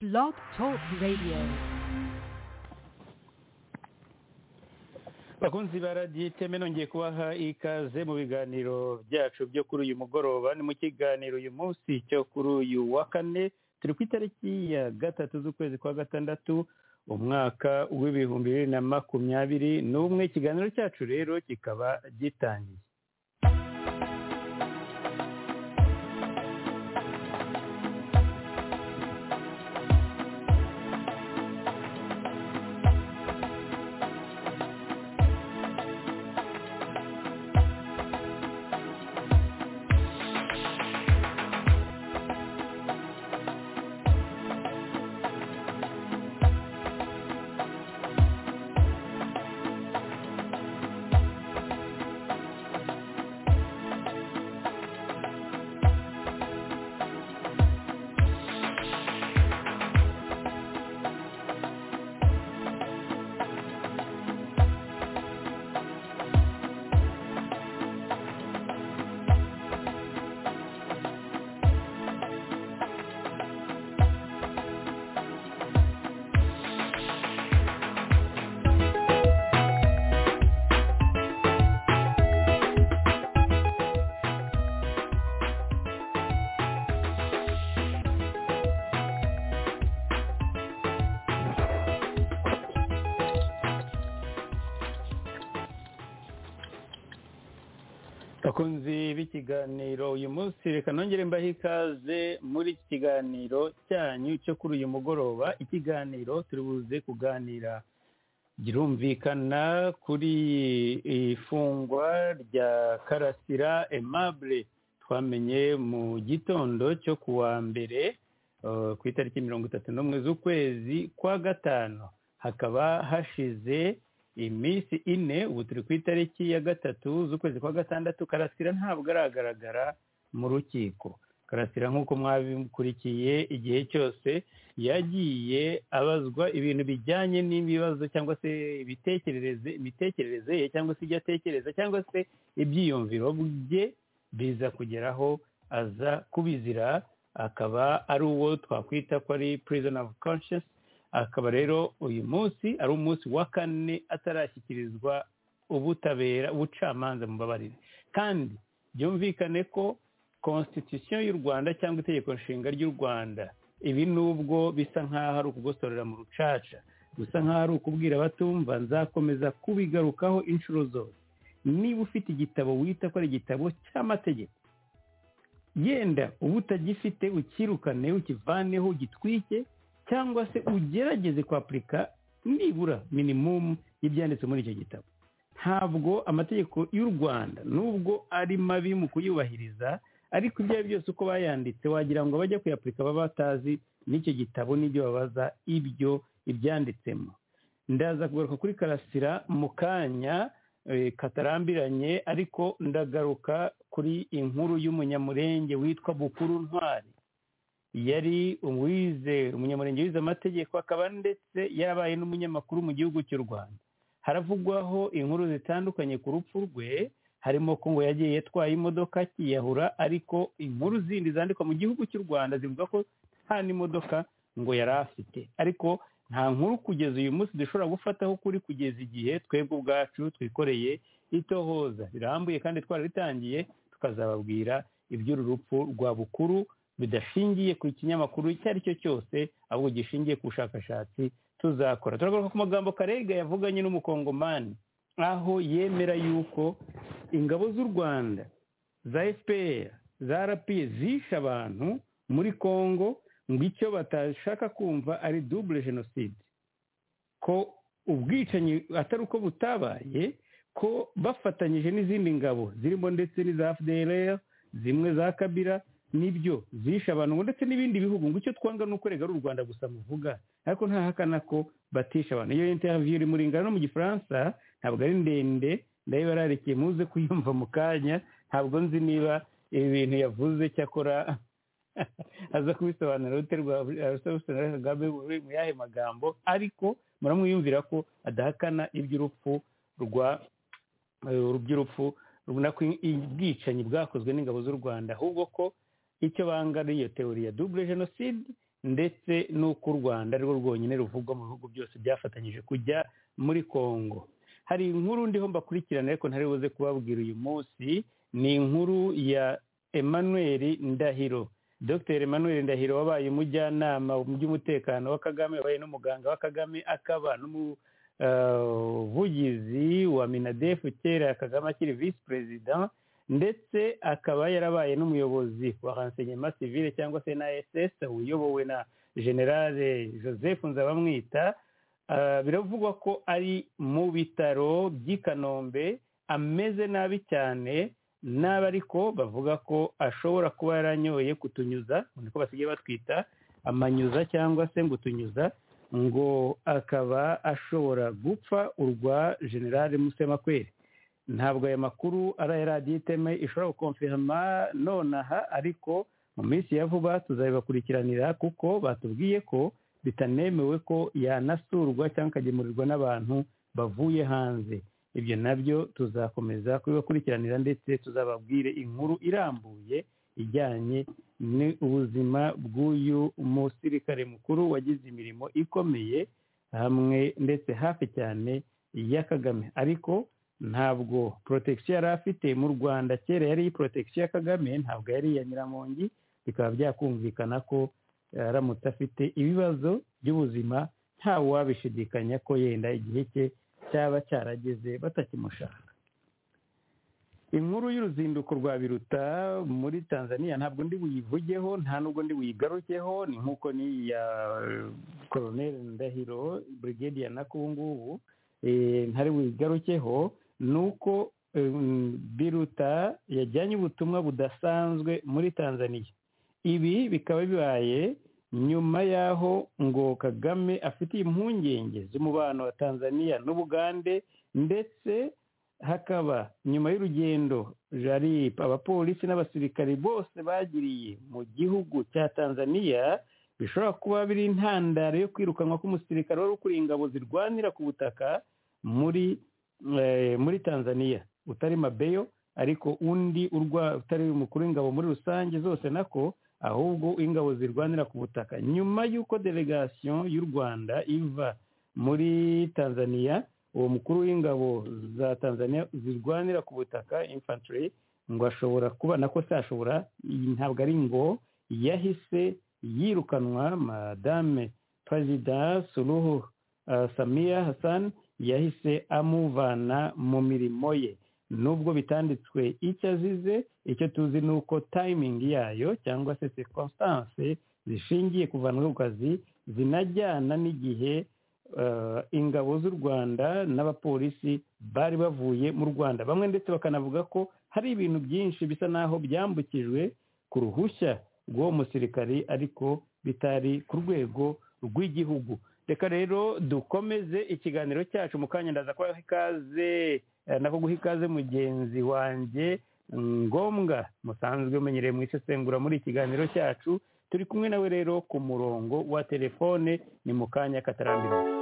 Blog Talk Radio. bakunzi ba radiyo iteme nongeye kubaha ikaze mu biganiro byacu byo kuri uyu mugoroba ni mu kiganiro uyu munsi cyo kuri uyu wa kane turi ku itariki ya gatatu z'ukwezi kwa gatandatu umwaka w'ibihumbi bibiri na makumyabiri n'umwe ikiganiro cyacu rero kikaba gitangiye bakunzi b'ikiganiro uyu munsi reka nongere mbahe ikaze muri iki kiganiro cyanyu cyo kuri uyu mugoroba ikiganiro turi buze kuganira girumvikana kuri ifungwa rya karasira emabure twamenye mu gitondo cyo ku wa mbere eh, ku itariki mirongo itatu n'umwe z'ukwezi kwa gatanu hakaba hashize iminsi ine ubu turi ku itariki ya gatatu z'ukwezi kwa gatandatu karasira ntabwo aragaragara mu rukiko karasira nk'uko mwabikurikiye igihe cyose yagiye abazwa ibintu bijyanye n'ibibazo cyangwa se ibitekerereze imitekerereze ye cyangwa se ibyo atekereza cyangwa se ibyiyumviro bye biza kugeraho aza kubizira akaba ari uwo twakwita ko ari prison of conscience akaba rero uyu munsi ari umunsi wa kane atarashyikirizwa ubutabera ubucamanza mubabarire kandi byumvikane ko constitution y'u rwanda cyangwa itegeko nshinga ry'u rwanda ibi nubwo bisa nk'aho ari ukugosorera mu rucaca bisa nk'aho ari ukubwira abatumva nzakomeza kubigarukaho inshuro zose niba ufite igitabo wita ko ari igitabo cy'amategeko yenda uba utagifite ukirukane ukivaneho ugitwike cyangwa se ugerageze kwapurika nibura minimumu y'ibyanditse muri icyo gitabo ntabwo amategeko y'u rwanda nubwo ari mabi mu kuyubahiriza ariko ibyo ari byose uko bayanditse wagira ngo abajya kuyapurika baba batazi n'icyo gitabo n'ibyo babaza ibyo ibyanditsemo ndaza kugaruka kuri karasira mu kanya katarambiranye ariko ndagaruka kuri inkuru y'umunyamurenge witwa bukuru ntwari yari uwize umunyamurenge wize amategeko akaba ndetse yarabaye n'umunyamakuru mu gihugu cy'u rwanda haravugwaho inkuru zitandukanye ku rupfu rwe harimo ko ngo yagiye yatwaye imodoka kiyahura ariko inkuru zindi zandikwa mu gihugu cy'u rwanda zivuga ko nta n'imodoka ngo yari afite ariko nta nkuru kugeza uyu munsi dushobora gufataho kuri kugeza igihe twebwe ubwacu twikoreye itohoza rirambuye kandi twarabitangiye tukazababwira iby'uru rupfu rwa bukuru bidashingiye ku kinyamakuru icyo ari cyo cyose ahubwo gishingiye ku bushakashatsi tuzakora turagaruka ku magambo karega yavuganye n'umukongomani aho yemera yuko ingabo z'u rwanda za fpr za rapiye zishe abantu muri congo ngo icyo batashaka kumva ari dubule jenoside ko ubwicanyi atari uko butabaye ko bafatanyije n'izindi ngabo zirimo ndetse n'iza fdr zimwe za kabira nibyo zishe abantu ndetse n'ibindi bihugu ngo icyo twanga ni ukorega ari u rwanda gusa muvuga ariko ntahakana ko batisha abantu iyo interview iri muri ngano no mu gifaransa ntabwo ari ndende ndayo bararikiye muze kuyumva mu kanya ntabwo nzi niba ibi bintu yavuze cyakora aza kubisobanura rute kagame mu yahe magambo ariko muramwiyumvira ko adahakana iby'urupfu rwa by'urupfu ubwicanyi bwakozwe n'ingabo z'u rwanda ahubwo ko icyo banga ari iyo teori ya dubule jenoside ndetse n'uko u rwanda ari rwo rwonyine ruvugwa mu bihugu byose byafatanyije kujya muri kongo hari inkuru ndiho mbakurikirana ariko ntari buze kubabwira uyu munsi ni inkuru ya emmanuel ndahiro dr emmanuel ndahiro wabaye umujyanama mu by'umutekano wa kagame wabaye n'umuganga wa kagame akaba n'umuvugizi wa minadefu kera kagame akiri visi perezida ndetse akaba yarabaye n'umuyobozi wa renseignement civile cyangwa se na ss uyobowe na generale joseph nzabamwita biravugwa ko ari mu bitaro by'i kanombe ameze nabi cyane n'aba ariko bavuga ko ashobora kuba yaranyoye kutunyuza niko basigaye batwita amanyuza cyangwa se ngutunyuza ngo akaba ashobora gupfa urwa generale musemakweri ntabwo aya makuru ari aya radiyo iteme ishobora gukonfirama nonaha ariko mu minsi ya vuba tuzabibakurikiranira kuko batubwiye ko bitanemewe ko yanasurwa cyangwa akagemurirwa n'abantu bavuye hanze ibyo nabyo tuzakomeza kubibakurikiranira ndetse tuzababwire inkuru irambuye ijyanye n'ubuzima bw'uyu musirikare mukuru wagize imirimo ikomeye hamwe ndetse hafi cyane ya kagame ariko ntabwo porotagisiyo yari afite mu rwanda kera yari iyi porotagisiyo ya kagame ntabwo yari iya nyiramongi bikaba byakumvikana ko aramutse afite ibibazo by'ubuzima ntawe wabishidikanya ko yenda igihe cye cyaba cyarageze batakimushaka inkuru y'uruzinduko rwa biruta muri tanzania ntabwo ndi buyivugeho nta nubwo ndi buyigarukeho ni nk'uko ni iya koroneri ndahiro burigadiya nako ubu ngubu ntari buyigarukeho ni uko biruta yajyanye ubutumwa budasanzwe muri tanzania ibi bikaba bibaye nyuma y'aho ngo kagame afitiye impungenge z'umubano wa tanzania n'ubugande ndetse hakaba nyuma y'urugendo jari abapolisi n'abasirikari bose bagiriye mu gihugu cya tanzania bishobora kuba biri intandaro yo kwirukanwa k'umusirikare wari ukuriye ingabo zirwanira ku butaka muri muri tanzania utari mabeyo ariko undi urwa utari umukuru w'ingabo muri rusange zose nako ahubwo ingabo zirwanira ku butaka nyuma y'uko delegasiyo y'u rwanda iva muri tanzania uwo mukuru w'ingabo za tanzania zirwanira ku butaka infantry ngo ashobora kuba nako ashobora ntabwo ari ngo yahise yirukanwa madame perezida suruhu samiya hassan yahise amuvana mu mirimo ye nubwo bitanditswe icyo azize icyo tuzi ni uko tayimingi yayo cyangwa se circonstance zishingiye kuvanwa ku kazi zinajyana n'igihe ingabo z'u rwanda n'abapolisi bari bavuye mu rwanda bamwe ndetse bakanavuga ko hari ibintu byinshi bisa n'aho byambukijwe ku ruhushya rw'uwo musirikari ariko bitari ku rwego rw'igihugu reka rero dukomeze ikiganiro cyacu mu kanya ndaza kubaha ikaze nako guha ikaze mugenzi wanjye ngombwa musanzwe umenyereye mu isesengura muri ikiganiro cyacu turi kumwe nawe rero ku murongo wa telefone ni mu kanya katarambiranye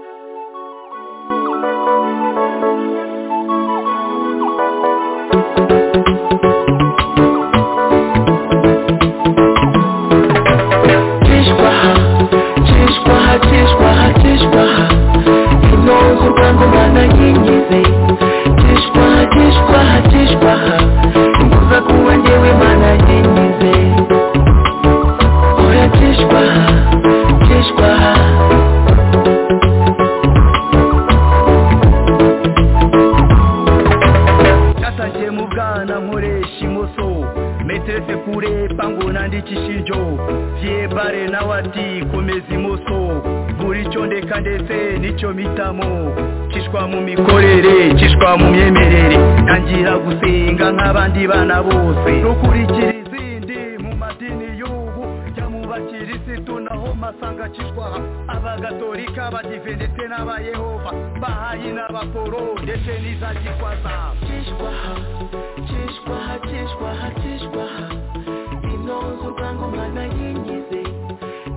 abandi bana bose rukurikira izindi mu madini y'ubu jya mu bakirisitu naho masanga kishwaha abagatolika abadive ndetse n'abayehova bahayi n'abaporo ndetse n'iza kishwaza kishwaha kishwaha kishwaha kishwaha inoza urwangoma nayingize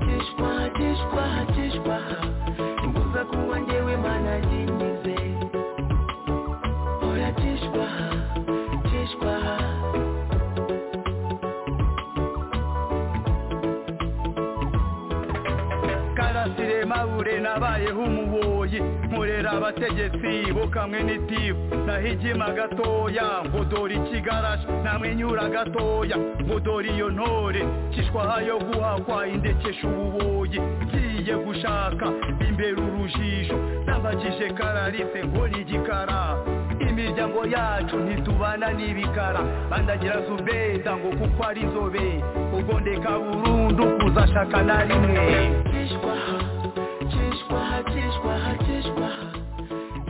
kishwaha kishwaha kishwaha imbuza kuba njyewe mana yingize oya kishwaha siremabure nabayeho umuboyi nkorera abategetsi bo kamwe n'itifu nahigima gatoya ngo dore ikigarasha namwenyura gatoya ngo dore iyo ntore kishwaha yo guhakwa indekesha ububoyi ngiye gushaka imbere urujijo nabagije kararise ngo ni igikara imiryango yacu ntitubana n'ibikara bandagira zubeda ngo kuko ari inzobe ubwo ndeka burundu kuzashaka na rimwe Kishwaha, kishwaha, kishwaha, kishwaha.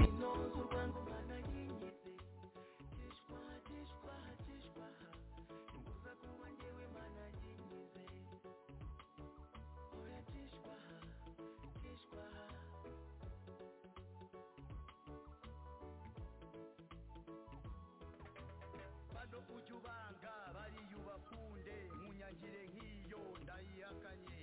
Inongo rwangu mana yinyize. Kishwaha, kishwaha, kishwaha. Imbuza kuwa njyewe mana yinyize. Oya kishwaha, kishwaha. bano ujya ubanga bariya ubakunde munyagire nk'iyo ndayihakanye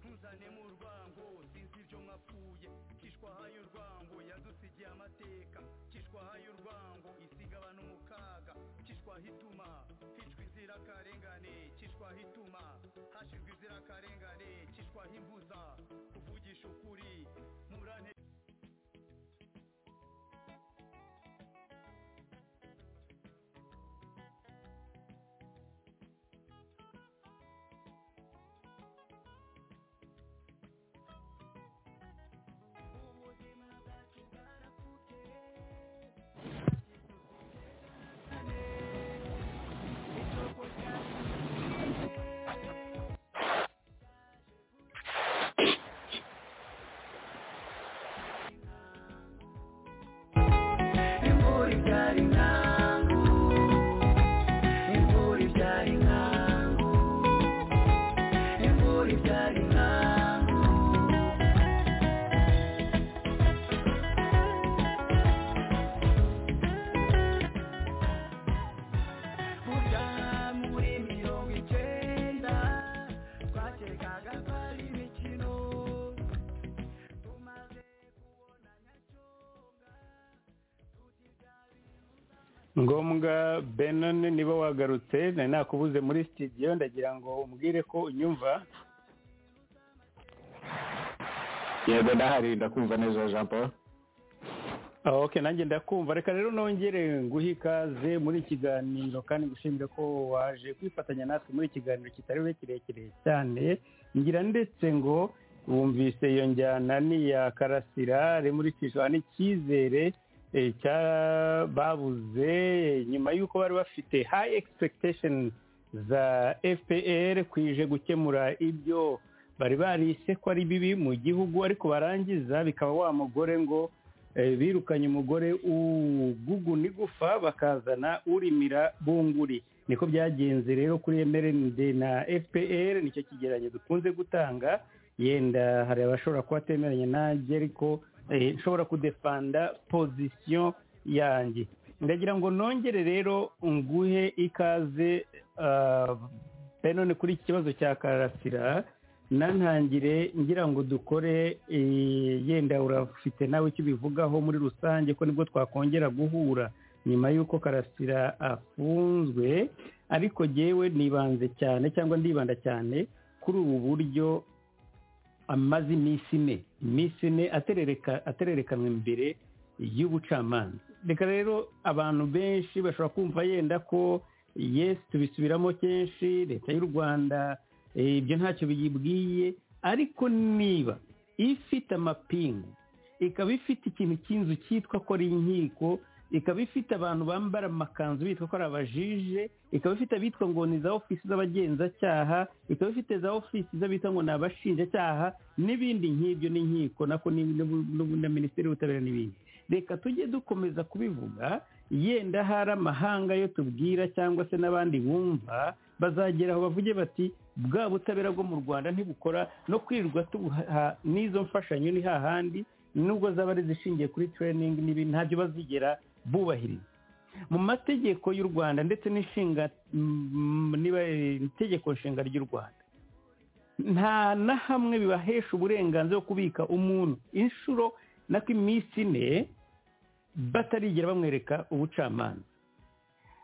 ntuzane mu rwango sinzi ibyo mwapfuye kishwaha y'urwango yadusigiye amateka kishwaha y'urwango isigabana umukaga kishwaha ituma hicwa inzirakarengane kishwaha ituma hashirwa inzirakarengane kishwaha imbuza kuvugisha ukuri murane Imvura ibyara inkangu. Imvura ibyara inkangu. Imvura ibyara inkangu. Burya muri mirongo icyenda twakekaga ko ari imikino tumaze kubona nyacyonga ngombwa benon niba wagarutse nari nakubuze muri sitidiyo ndagira ngo umbwire ko unyumva yego ndahari ndakumva neza jean paul Ah, ok nanjye ndakumva reka rero nongere nguhe ikaze muri iki kiganiro kandi gushimira ko waje kwifatanya natwe muri iki kiganiro kitari bube kirekire cyane ngira ndetse ngo wumvise iyo njyana n'iya karasira rimwe urikishwa n'icyizere eh, cya- babuze nyuma y'uko bari bafite high expectation za fpr kwije gukemura ibyo bari barise ko ari bibi mu gihugu ariko barangiza bikaba wa mugore ngo eh, birukanye umugore ugugu n'igufa bakazana urimira bunguri niko byagenze rero kuri mrnd na fpr nicyo kigereranyo dukunze gutanga yenda hari abashobora kuba atemeranya nanjye ariko eh, nshobora kudefanda pozisiyo yanjye ndagira ngo nongere rero nguhe ikaze ah, benone kuri iki kibazo cya karasira nantangire ngira ngo dukore eh, yenda urafite nawe icyo ubivugaho muri rusange ko nibwo twakongera guhura nyuma y'uko karasira afunzwe ariko jyewe nibanze cyane cyangwa ndibanda cyane kuri ubu buryo amaze iminsi ine iminsi ine aterereka atererekanwa imbere y'ubucamanza reka rero abantu benshi bashobora kumva yenda ko yesi tubisubiramo kenshi leta y'u rwanda Eh, ibyo ntacyo biyibwiye ariko niba ifite amapingu ikaba ifite ikintu cy'inzu cyitwa ko ari inkiko ikaba ifite abantu bambara amakanzu bitwa ko ari abajije ikaba ifite abitwa ngo ni za ofisi z'abagenzacyaha ikaba ifite za ofisi z'abitwa ngo ni abashinjacyaha n'ibindi nk'ibyo n'inkiko nako ni- n'ubu- n'ubu- na minisiteri y'ubutabera n'ibindi reka tujye dukomeza kubivuga yenda hari amahanga yo tubwira cyangwa se n'abandi bumva bazagera aho bavuge bati bwa butabera bwo mu rwanda ntibukora no kwirirwa tubuha n'izo mfashanyo ni hahandi nubwo zaba ari izishingiye kuri training n'ibindi ntabyo bazigera bubahiriza mu mategeko y'u rwanda ndetse n'inshinga mm, niba eh, itegeko nshinga ry'u rwanda nta na hamwe bibahesha uburenganzira bwo kubika umuntu inshuro nako iminsi ine batarigera bamwereka ubucamanza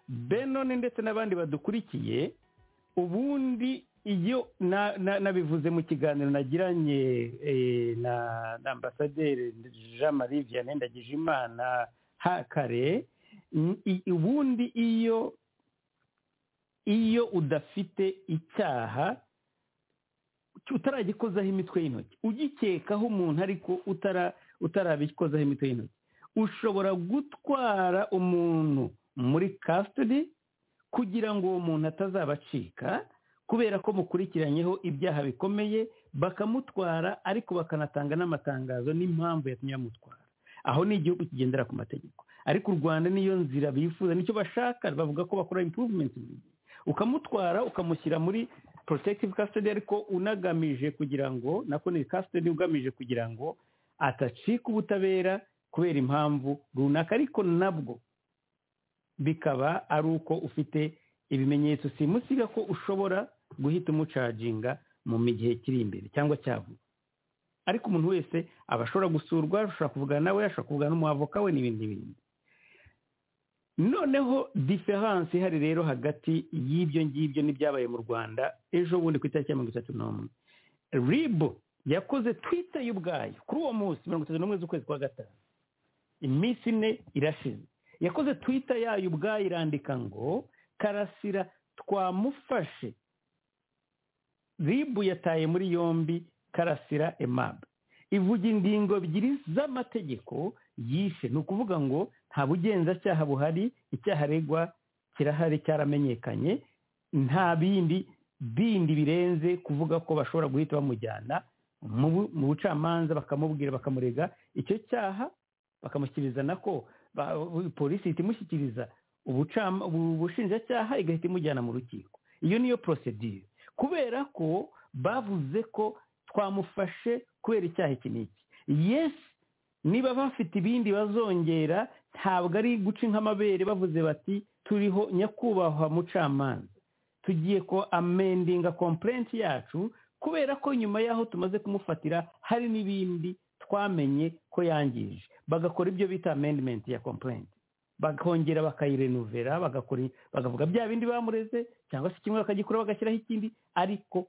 benone ndetse n'abandi badukurikiye ubundi iyo na- na- nabivuze mu kiganiro nagiranye eh, na na ambasaderi jean marie vianney ndagijimana hakare n- i- ubundi iyo iyo udafite icyaha utaragikozaho imitwe y'intoki ugikekaho umuntu ariko utara utarabikozaho imitwe y'intoki ushobora gutwara umuntu muri custody kugira ngo uwo muntu atazaba acika kubera ko mukurikiranyeho ibyaha bikomeye bakamutwara ariko bakanatanga n'amatangazo n'impamvu yatumye bamutwara aho ni igihugu kigendera ku mategeko ariko u rwanda niyo nzira bifuza nicyo bashaka bavuga ko bakora improvement buri gihe. ukamutwara ukamushyira muri protective custody ariko unagamije kugira ngo nako ni custody ugamije kugira ngo atacika ubutabera kubera impamvu runaka ariko nabwo bikaba ari uko ufite ibimenyetso simusiga ko ushobora guhita umucaginga mu mi- gihe kiri imbere cyangwa cyavuga ariko umuntu wese aba ashobora gusurwa ashobora kuvugana nawe ashobora kuvugana n'umuavoka we n'ibindi n'ibindi noneho diferanse ihari rero hagati y'ibyo ngibyo n'ibyabaye mu rwanda ejo bundi ku itariki ya mirongo itatu n'umwe ribu yakoze twita y'ubwayo kuri uwo munsi mirongo itatu n'umwe z'ukwezi kwa gatanu iminsi ine irashize yakoze twita yayo ubwayo irandika ngo karasira twamufashe ribu yataye muri yombi karasira emabe ivuga ingingo ebyiri z'amategeko yishe ni ukuvuga ngo nta bugenzacyaha buhari icyaha aregwa kirahari cyaramenyekanye nta bindi bindi birenze kuvuga ko bashobora guhita bamujyana mu bu- mu bucamanza bakamubwira bakamurega icyo cyaha bakamushyikiriza nako ba- polisi ihita imushyikiriza ubucam- ubu- ubushinjacyaha igahita imujyana mu rukiko iyo niyo procedure kubera ko bavuze ko twamufashe kubera icyaha iki n'iki yes niba bafite ibindi bazongera ntabwo ari guca nk'amabere bavuze bati turiho nyakubahwa mucamanza tugiye ko amendinga komplenti yacu kubera ko nyuma y'aho tumaze kumufatira hari n'ibindi twamenye ko yangije bagakora ibyo bita amendment ya komplenti bakongera bakayirenuvera bagakora bakavuga bya bindi bamureze cyangwa se kimwe bakagikora bagashyiraho ikindi ariko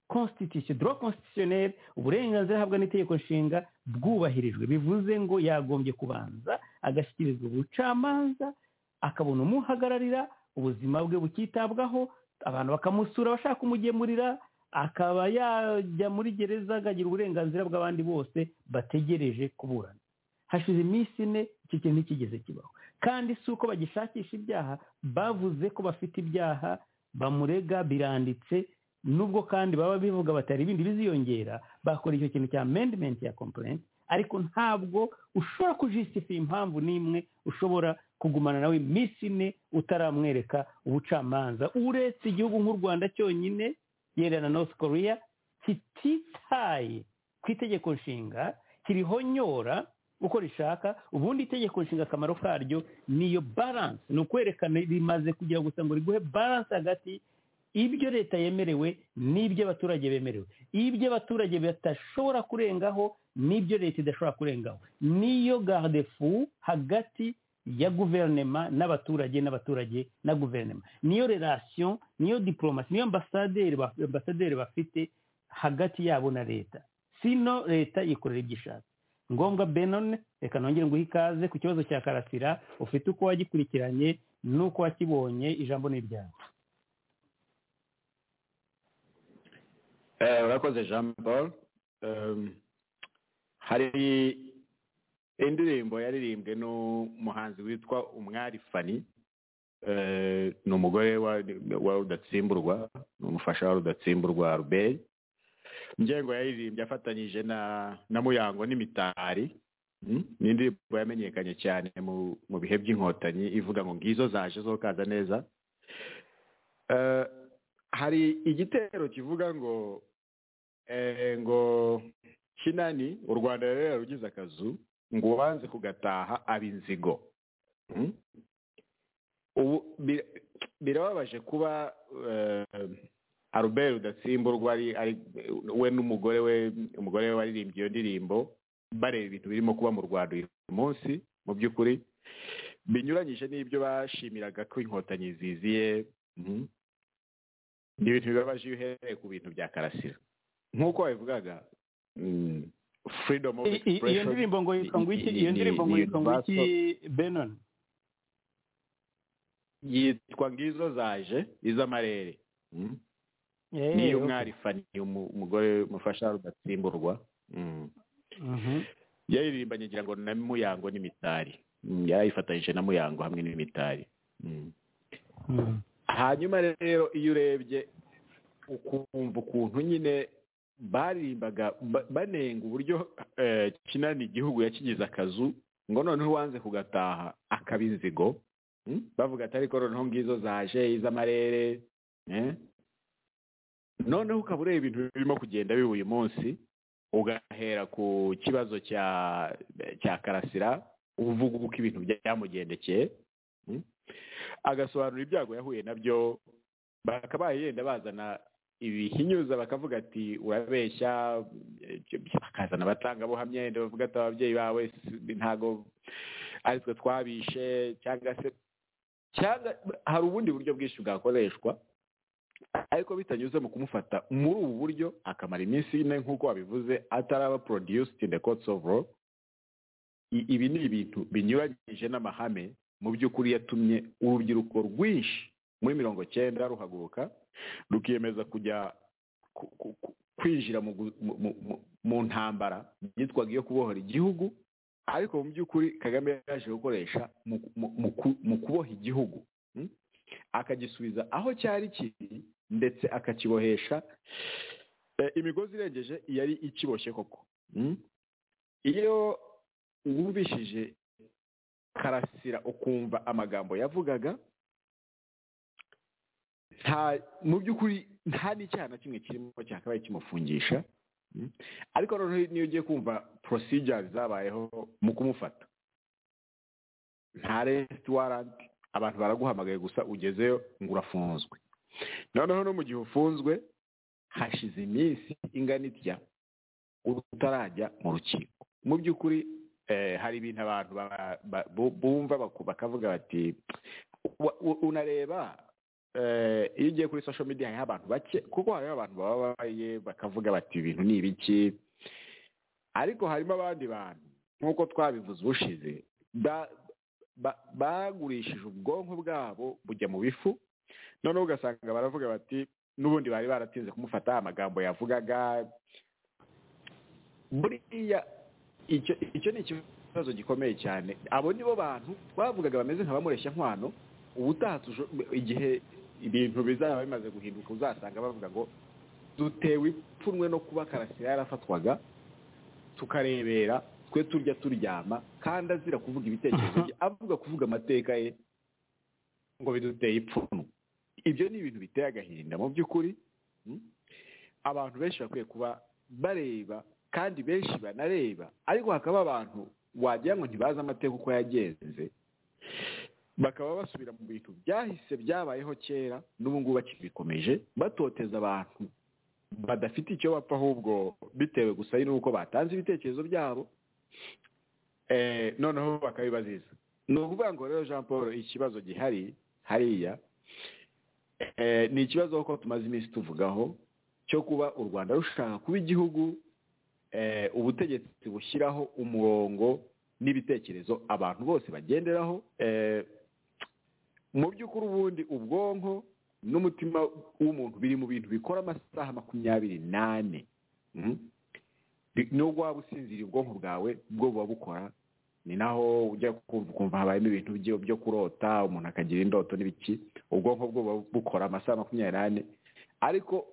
constitution droit constitutionnel uburenganzira ahabwa n'itegeko nshinga bwubahirijwe bivuze ngo yagombye kubanza agashyikirizwa ubucamanza akabona umuhagararira ubuzima bwe bukitabwaho abantu bakamusura bashaka kumugemurira akaba yajya muri gereza akagira uburenganzira bw'abandi bose bategereje kuburana hashize iminsi ine icyo kintu ntikigeze kibaho kandi si uko bagishakisha ibyaha bavuze ko bafite ibyaha bamurega biranditse nubwo kandi baba bivuga batari ibindi biziyongera bakora icyo kintu cya amendment ya complaint ariko ntabwo ushobora kujisitifa impamvu n'imwe ushobora kugumana nawe iminsi ine utaramwereka ubucamanza uretse igihugu nk'u rwanda cyonyine yewe na north korea kititaye ku itegeko nshinga kirihonyora uko rishaka ubundi itegeko nshinga akamaro karyo niyo balance ni ukwerekana rimaze kugira gusa ngo riguhe balance hagati ibyo leta yemerewe n'ibyo abaturage bemerewe ibyo abaturage badashobora kurengaho n'ibyo leta idashobora kurengaho niyo garde fu hagati ya guverinema n'abaturage n'abaturage na guverinema niyo relation niyo diplomasi niyo ambasaderi ba- ambasaderi bafite hagati yabo na leta sino leta yikorera ibyo ishaka ngombwa benone reka nongere nguhe ikaze ku kibazo cya karasira ufite uko wagikurikiranye n'uko wakibonye ijambo ni iryawe Eh, urakoze jean paul Em, hari indirimbo yaririmbwe n'umuhanzi witwa umwari fani Eh, ni umugore wa wa rudatsimburwa ni umufasha wa rudatsimburwa albert ngengo yaririmbye afatanyije na na muyango n'imitari Mm, ni indirimbo yamenyekanye cyane mu mu bihe by'inkotanyi ivuga ngo ngizo zaje zo kaza neza Eh, hari igitero kivuga ngo eh, ngo kinani u rwanda rero yarugize akazu ngo uwanze kugataha aba inzigo Mm? ubu bi- birababaje kuba eh, albert rudatsimburwa ari ari- we n'umugore we umugore we waririmbye iyo ndirimbo bareba ibintu birimo kuba mu rwanda uyu munsi mu by'ukuri binyuranyije n'ibyo bashimiraga ko inkotanyi ziziye Mhm. ni ibintu bibabaje iyo uhereye ku bintu bya karasira nk'uko wabivugaga mm, freedom of I- i- iyo expression ndirimbo ngo yitwa ngo iki ni- iyo ni- ndirimbo ngo ni yitwa ngo iki universal. benon yitwa ngizo zaje iz'amarere Mm. Eh, niyo okay. mwari fani umu- umugore mufasha rudatsimburwa Mm. Mhm. yaririmbanye ngira ngo na muyango n'imitari Mm, yarayifatanyije na muyango hamwe n'imitari Mm. Mm. hanyuma rero iyo urebye ukumva ukuntu nyine baririmbaga ba- banenga uburyo eh, kinani igihugu yakigize akazu ngo noneho uwanze kugataha akaba inzigo Mm? bavuga ati ariko noneho ngizo zaje iz'amarere eh? noneho ukaba ureba ibintu birimo kugenda biba uyu munsi ugahera ku kibazo cya cya karasira uvuga uko ibintu byamugendekeye Mm? agasobanura ibyago yahuye nabyo bakabaye yenda bazana ibihinyuza bakavuga ati urabeshya eh, bakazana abatangabuhamya yenda bavuga ati ababyeyi bawe si- ntago ari twe twabishe cyangwa se cyangwa hari ubundi buryo bwinshi bwakoreshwa ariko bitanyuze mu kumufata muri ubu buryo akamara iminsi ine nk'uko wabivuze ataraba produced in the courts of law I- ibi ni ibintu binyuranyije n'amahame mu by'ukuri yatumye urubyiruko rwinshi muri mirongo cyenda ruhaguruka rukiyemeza kujya ku- ku- ku- kwinjira mu gu- mu- mu- mu- mu ntambara yitwaga iyo kubohora igihugu ariko mu by'ukuri kagame yaje gukoresha mu- mu- mu ku- mu kuboha igihugu mm? akagisubiza aho cyari kiri ndetse akakibohesha eh, imigozi irengeje yari ikiboshye koko mm? iyo wumvishije karasira ukumva amagambo yavugaga nta mu by'ukuri nta n'icyaha na kimwe kirimo cyakabaye kimufungisha Mm. ariko noneho niyo ugiye kumva procedures zabayeho mu kumufata nta arrest warrant abantu baraguhamagaye gusa ugezeyo ngo urafunzwe noneho no mu gihe ufunzwe hashize iminsi ingana itya utarajya mu rukiko mu by'ukuri eh, hari ibintu abantu ba- ba- bu- bumva baku- bakavuga bati wa- u- unareba eh, iyo ugiye kuri social media hariho abantu bake kuko hariho abantu bababaye bakavuga bati ibintu ni ibiki ariko harimo abandi bantu nk'uko twabivuze ubushize ba- ba- bagurishije ubwonko bwabo bujya mu bifu noneho ugasanga baravuga bati n'ubundi bari baratinze kumufata amagambo yavugaga buriya icyo icyo ni ikibazo gikomeye cyane abo nibo bantu twavugaga bameze nk'abamureshya nkwano ubutaha tujo- igihe ibintu bizaba bimaze guhinduka uzasanga bavuga ngo dutewe ipfunwe no kuba karasira yarafatwaga tukarebera twe turya turyama kandi azira kuvuga ibitekerezo bye avuga kuvuga amateka ye ngo biduteye ipfunwe ibyo ni ibintu biteye agahinda mu by'ukuri mm? abantu benshi bakwiye kuba bareba kandi benshi banareba ariko hakaba abantu wagira ngo ntibazi amateka uko yagenze bakaba basubira mu bintu byahise byabayeho kera n'ubu ngubu bakibikomeje batoteza abantu badafite icyo bapfa ahubwo bitewe gusa n'uko batanze ibitekerezo byabo eh, noneho bakabibaziza ni ukuvuga ngo rero jean paul ikibazo gihari hariya eh, ni ikibazo kuko tumaze iminsi tuvugaho cyo kuba u rwanda rushaka kuba igihugu eh, ubutegetsi bushyiraho umurongo n'ibitekerezo abantu bose bagenderaho eh, mu by'ukuri ubundi ubwonko n'umutima w'umuntu biri mu bintu bikora amasaha makumyabiri n'ane Mhm. Bi- nubwo waba usinziriye ubwonko bwawe bwo buba bukora ni naho ujya kumva ukumva habayemo ibintu byo- byo kurota umuntu akagira indoto n'ibiki ubwonko bwo buba bukora amasaha makumyabiri n'ane ariko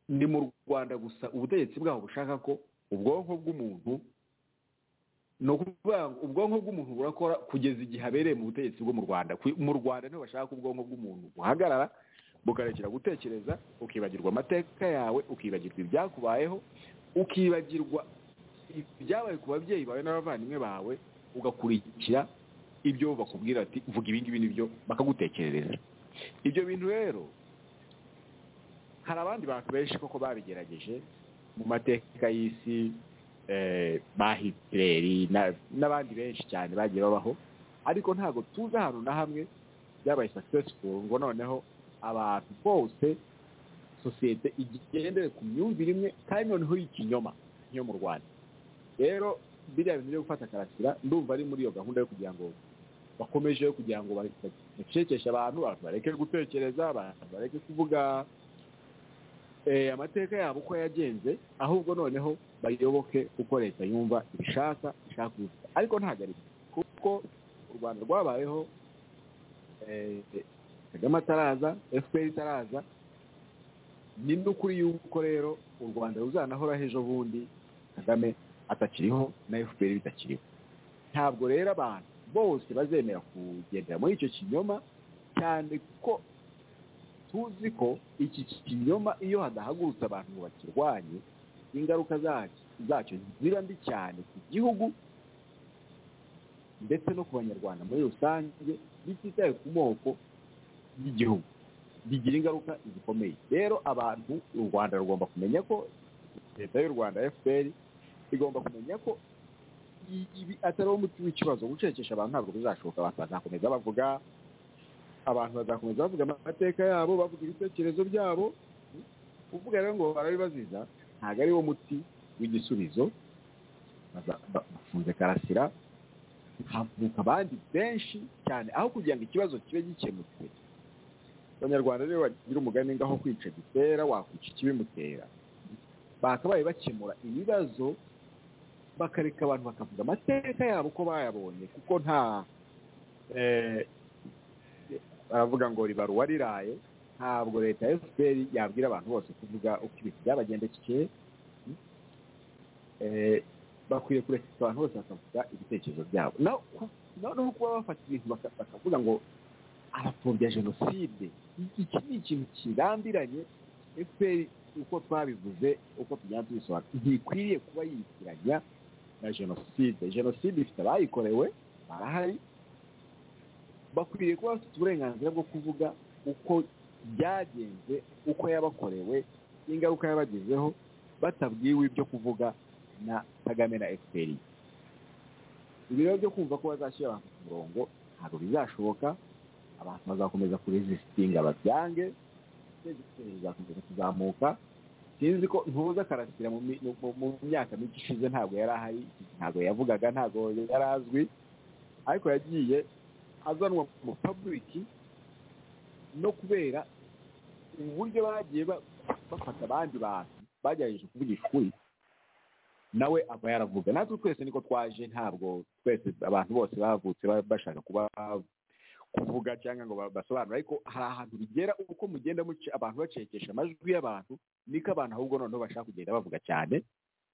ni mu rwanda gusa ubutegetsi bwaho bushaka ko ubwonko bw'umuntu ni ukuvuga ngo ubwonko bw'umuntu burakora kugeza igihe abereye mu butegetsi bwo mu rwanda Ku- mu rwanda niho bashaka ko ubwonko bw'umuntu buhagarara bukarekera gutekereza ukibagirwa amateka yawe ukibagirwa ibyakubayeho ukibagirwa ibyabaye ku babyeyi bawe n'abavandimwe bawe ugakurikira ibyo bakubwira ati vuga ibi ngibi nibyo bakagutekerereza ibyo bintu rero hari abandi bantu benshi koko babigerageje mu mateka y'isi eh, ba Hitleri na- n'abandi benshi cyane bagiye babaho ariko ntabwo tuzi ahantu na hamwe byabaye successful ngo noneho abantu bose sosiyete igendere ku myumvire imwe kandi noneho y'ikinyoma yo mu rwanda rero biriya bintu byo gufata karasira ndumva ari muri iyo gahunda yo kugira ngo bakomeje kugira ngo bashekeshe abantu abantu bareke gutekereza abantu bareke kuvuga eh, amateka yabo uko yagenze ahubwo noneho bayoboke uko leta yumva ibishaka ishaka kubivuga ariko ntabwo ari byo kuko u rwanda rwabayeho eh, kagame ataraza fpr itaraza ni n'ukuri yuko rero u rwanda ruzanahoraho ejo bundi kagame atakiriho na fpr bitakiriho ntabwo rero abantu bose bazemera kugendera muri icyo kinyoma cyane ko tuzi ko iki kinyoma iyo hadahagurutse abantu ngo bakirwanye ingaruka zacyo zacyo ziba mbi cyane ku gihugu ndetse no ku banyarwanda muri rusange bititaye ku moko y'igihugu bigira ingaruka zikomeye rero abantu u rwanda rugomba kumenya ko leta y'u rwanda fpr igomba kumenya ko ibi atari umuti w'ikibazo gucecekesha abantu ntabwo bizashoboka abantu bazakomeza bavuga abantu bazakomeza bavuga amateka yabo bavuga ibitekerezo byabo kuvuga rero ngo barabibaziza ntabwo ari wo muti w'igisubizo Baza- ba- bafunze karasira havuka abandi benshi cyane aho kugira ngo ikibazo kibe gikemutse abanyarwanda rero bagira umugani ngaho kwica gitera wakwica ikibimutera bakabaye bakemura ibibazo bakareka abantu bakavuga amateka yabo uko bayabonye kuko nta eh, baravuga ngo ribaruwa riraye ntabwo leta ya fpr yabwira abantu bose kuvuga uko ibintu byabagendekeye Eh, bakwiye kureka abantu bose bakavuga ibitekerezo byabo Na- ku- noneho kuba bafata ibintu baka- bakavuga ngo arapfobya jenoside iki ni ikintu kirambiranye fpr uko twabivuze uko tugenda tubisobanura ntikwiriye kuba yitiranya na jenoside jenoside ifite abayikorewe barahari bakwiriye kuba bafite uburenganzira bwo kuvuga uko byagenze uko yabakorewe n'ingaruka yabagezeho batabwiwe ibyo kuvuga na kagame na fpr ibi rero byo kumva ko bazashyira abantu ku murongo ntabwo bizashoboka abantu bazakomeza kurezisitinga babyange ibitekerezo bizakomeza kuzamuka sinzi ko ntuza karasira mu mi- mu- mu myaka mike ishize ntabwo yari ahari ntabwo yavugaga ntabwo yari azwi ariko yagiye azanwa mu paburiki no kubera uburyo bagiye ba- bafata abandi bantu bagerageje kuvugisha ukuri nawe aba yaravuga natwe twese niko twaje ntabwo twese abantu bose bavutse ba- bashaka kuba kuvuga cyangwa ngo ba- basobanure ariko hari ahantu bigera uko mugenda muce abantu bacekesha amajwi y'abantu niko abantu ahubwo noneho bashaka kugenda bavuga cyane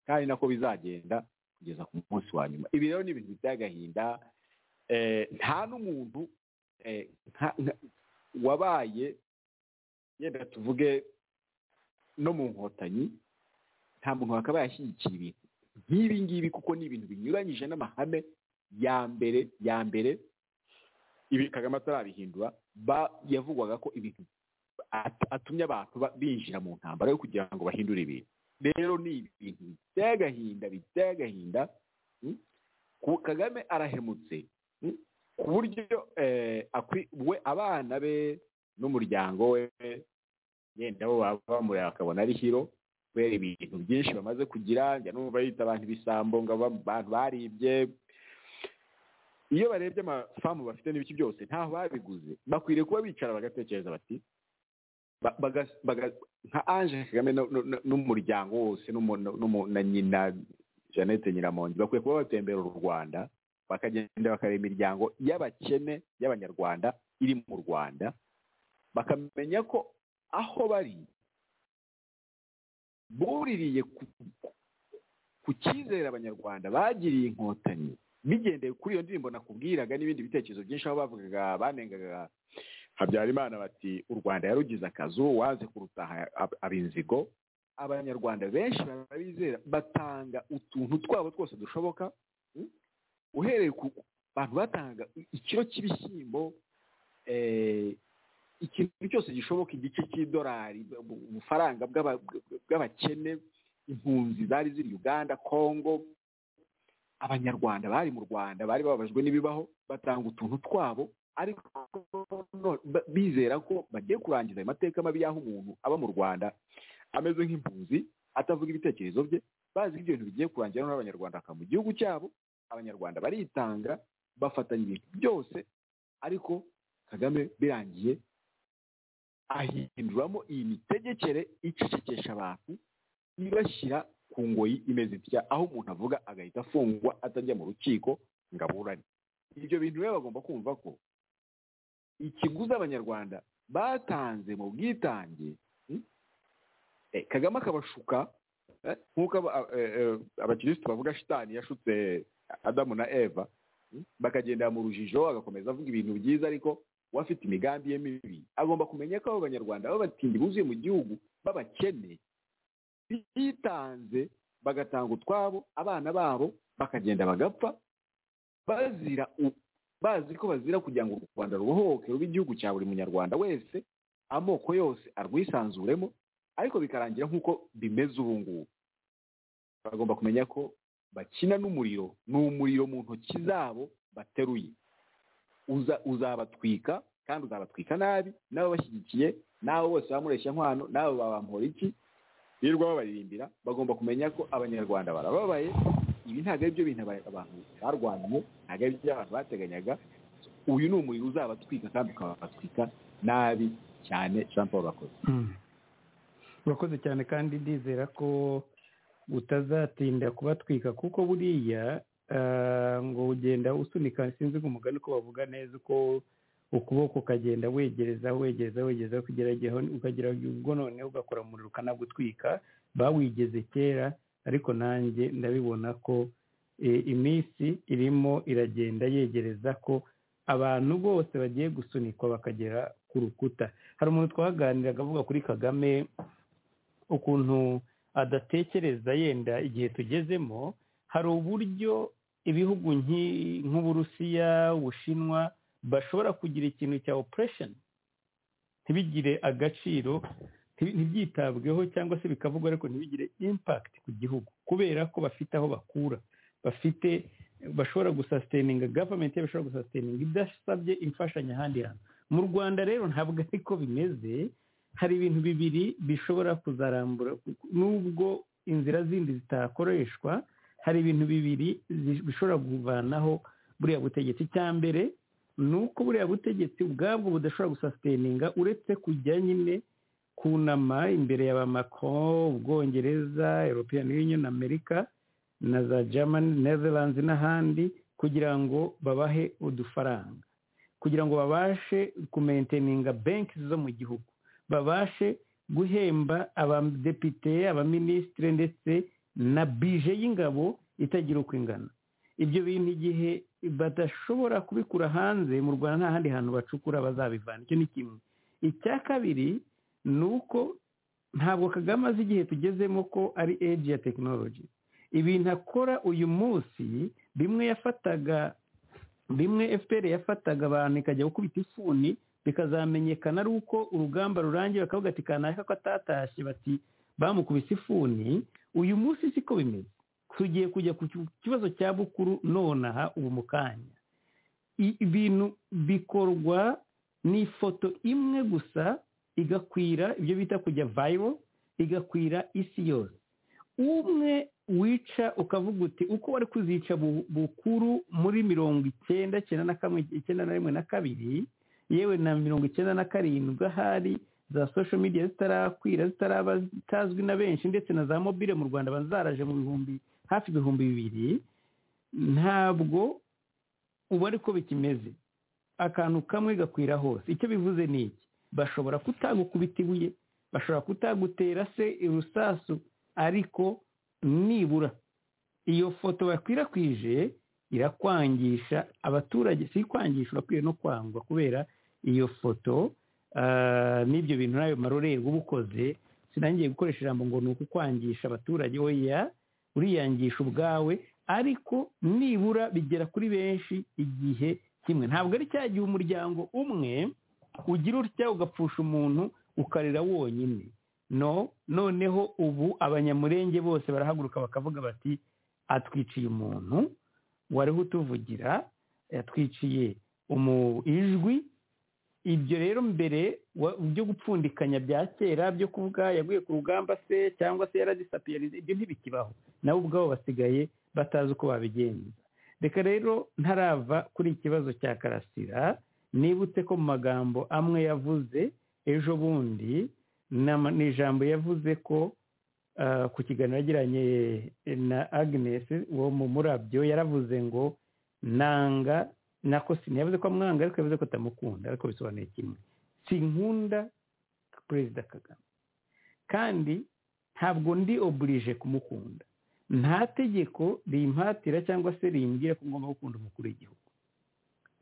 kandi nako bizagenda kugeza ku munsi wa nyuma ibi rero ni ibintu by'agahinda eh, nta n'umuntu eh, nka- nka- wabaye yenda tuvuge no mu nkotanyi nta muntu wakabaye ashyigikira ibintu nk'ibi ngibi kuko ni ibintu binyuranyije n'amahame ya mbere ya mbere ibi kagame atarabihindura ba- yavugwaga ko ibintu at- atumye abantu ba- binjira mu ntambara yo kugira ngo bahindure ibintu rero ni ibintu biteye agahinda biteye agahinda mm? Ku- kagame arahemutse mm? ku buryo eh, akwi- we abana be n'umuryango we yenda bo baba bamureba bakabona ari hiro kubera ibintu byinshi bamaze kugira njya numva yita abantu ibisambo ngo aba- abantu baribye iyo barebye amafamu bafite n'ibiki byose ntaho babiguze bakwiriye kuba bicara bagatekereza bati ba- baga- baga- nka ange kagame no- no- no- n'umuryango wose n'umu- no- n'umu- na nyina jeannette nyiramongi bakwiye kuba batembera u rwanda bakagenda bakareba imiryango y'abakene y'abanyarwanda iri mu rwanda bakamenya ko aho bari buririye ku, ku- ku cyizere abanyarwanda bagiriye inkotanyi bigendeye kuri iyo ndirimbo nakubwiraga n'ibindi bitekerezo byinshi aho bavugaga banengaga habyarimana bati u rwanda yarugize akazu waze kurutaha ab- aba inzigo abanyarwanda benshi barabizera batanga utuntu twabo twose dushoboka mm? uhereye ku ku- bantu batangaga i- ikiro cy'ibishyimbo eh, ikintu cyose gishoboka igice cy'idolari bu- ubufaranga bw'aba- bw'abakene impunzi zari ziri uganda congo abanyarwanda bari mu rwanda bari bababajwe n'ibibaho batanga utuntu twabo ariko no- ba- bizera ko bagiye kurangiza ayo mateka mabi y'aho umuntu aba mu rwanda ameze nk'impunzi atavuga ibitekerezo bye bazi ko ibyo bintu bigiye kurangira noneho abanyarwanda bakaba mu gihugu cyabo abanyarwanda baritanga bafatanya ibintu byose ariko kagame birangiye ahinduramo iyi mitegekere icecekesha abantu ibashyira ku ngoyi imeze itya aho umuntu avuga agahita afungwa atajya mu rukiko ngo aburane ibyo bintu rero bagomba kumva ko ikiguzi abanyarwanda batanze mu bwitange mm, eh, kagame akabashuka eh, nk'uko aba- eh, eh, abakirisitu bavuga shitani yashutse adamu na eva mm, bakagendera mu rujijo agakomeza avuga ibintu byiza ariko we afite imigambi ye mibi agomba kumenya ko abo banyarwanda b'abatindi buzuye mu gihugu b'abakene bitanze bagatanga utwabo abana babo bakagenda bagapfa bazira u- bazi ko bazira kugira ngo u rwanda rubohoke rube igihugu cya buri munyarwanda wese amoko yose arwisanzuremo ariko bikarangira nk'uko bimeze ubu ngubu bagomba kumenya ko bakina n'umuriro ni umuriro mu ntoki zabo bateruye uza uzabatwika kandi uzabatwika nabi n'ababashyigikiye n'abo bose bamureshya nkwano n'abo babampora iki birirwa babaririmbira bagomba kumenya ko abanyarwanda barababaye ibi ntabwo ari byo bintu aba- abantu barwaniye ntabwo ari byo abantu bateganyaga uyu ni umuriro uzabatwika kandi ukabatwika nabi cyane jean paul bakoze urakoze cyane kandi ndizera ko utazatinda kubatwika kuko buriya ah, ngo ugenda usunika sinzi ngo umugani uko bavuga neza uko ukuboko ukagenda wegereza wegereza wegereza kugera igihe ukagera ubwo noneho ugakora umuriro ukanagutwika bawigeze kera ariko nanjye ndabibona ko eh, iminsi irimo iragenda yegereza ko abantu bose bagiye gusunikwa bakagera ku rukuta hari umuntu twaganiraga avuga kuri kagame ukuntu adatekereza yenda igihe tugezemo hari uburyo ibihugu nki- nk'uburusiya ubushinwa bashobora kugira ikintu cya operesheni ntibigire agaciro nti- ntibyitabweho cyangwa se bikavugwa ariko ntibigire impakiti ku gihugu kubera ko bafite aho bakura bafite bashobora gusasiteninga gavumenti bashobora gusasiteninga idasabye imfashanyo ahandi hantu mu rwanda rero ntabwo ariko bimeze hari ibintu bibiri bishobora kuzarambura nubwo inzira zindi zitakoreshwa hari ibintu bibiri zi- bishobora kuvanaho buriya butegetsi icya mbere ni uko buriya butegetsi ubwabwo budashobora gusasiteninga uretse kujya nyine kunama imbere ya ba Macron, ubwongereza european union amerika na za germany netherlands n'ahandi kugira ngo babahe udufaranga kugira ngo babashe kumenteninga benki zo mu gihugu babashe guhemba abadepite abaminisitiri ndetse na bije y'ingabo itagira uko ingana ibyo bintu igihe badashobora kubikura hanze mu rwanda nta handi hantu bacukura bazabivana icyo ni kimwe icya kabiri ni uko ntabwo kagame azi igihe tugezemo ko ari eji ya tekinoloji ibintu akora uyu munsi bimwe yafataga bimwe fpr yafataga abantu ikajya gukubita ifuni bikazamenyekana ari uko urugamba rurangiye bakavuga ati kanaka ko atatashye bati bamukubise ifuni uyu munsi siko bimeze tugiye kujya ku ki- kibazo cya bukuru nonaha ubu mu kanya I- ibintu bikorwa n'ifoto imwe gusa igakwira ibyo bita kujya vayiro igakwira isi yose umwe wica ukavuga uti uko wari kuzica bu- bukuru muri mirongo icyenda icyenda na kamwe icyenda na rimwe na kabiri yewe na mirongo icyenda na karindwi ahari za social media zitarakwira zitaraba zitazwi na benshi ndetse na za mobile mu rwanda bazaraje mu bihumbi hafi ibihumbi bibiri ntabwo ubu ariko bikimeze akantu kamwe gakwira hose icyo bivuze ni iki bashobora kutagukubita ibuye bashobora kutagutera se urusasu ariko nibura iyo foto bakwirakwije irakwangisha abaturage si kwangisha urakwiye no kwangwa kubera iyo foto ah, n'ibyo bintu n'ayo marorerwa uba ukoze sinangiye gukoresha ijambo ngo ni ukukwangisha abaturage oya uriyangisha ubwawe ariko nibura bigera kuri benshi igihe kimwe ntabwo ari cya gihe umuryango umwe ugira utya ugapfusha umuntu ukarira wonyine no noneho ubu abanyamurenge bose barahaguruka bakavuga bati atwiciye umuntu wariho utuvugira yatwiciye umu ijwi ibyo rero mbere wa- byo gupfundikanya bya kera byo kuvuga yaguye ku rugamba se cyangwa se yaradisapiyarize ibyo ntibikibaho nabo ubwabo basigaye batazi uko babigenza reka rero ntarava kuri ikibazo cya karasira nibutse ko mu magambo amwe yavuze ejo bundi nama- ni ijambo yavuze ko ah, ku kiganiro yagiranye na agnes wo mu murabyo yaravuze ngo nanga nako sinavuze ko amwanga ariko yavuze ko atamukunda ariko bisobanuye kimwe sinkunda perezida kagame kandi ntabwo ndi oburije kumukunda nta tegeko rimpatira cyangwa se rimbwira ko ngomba gukunda umukuru w'igihugu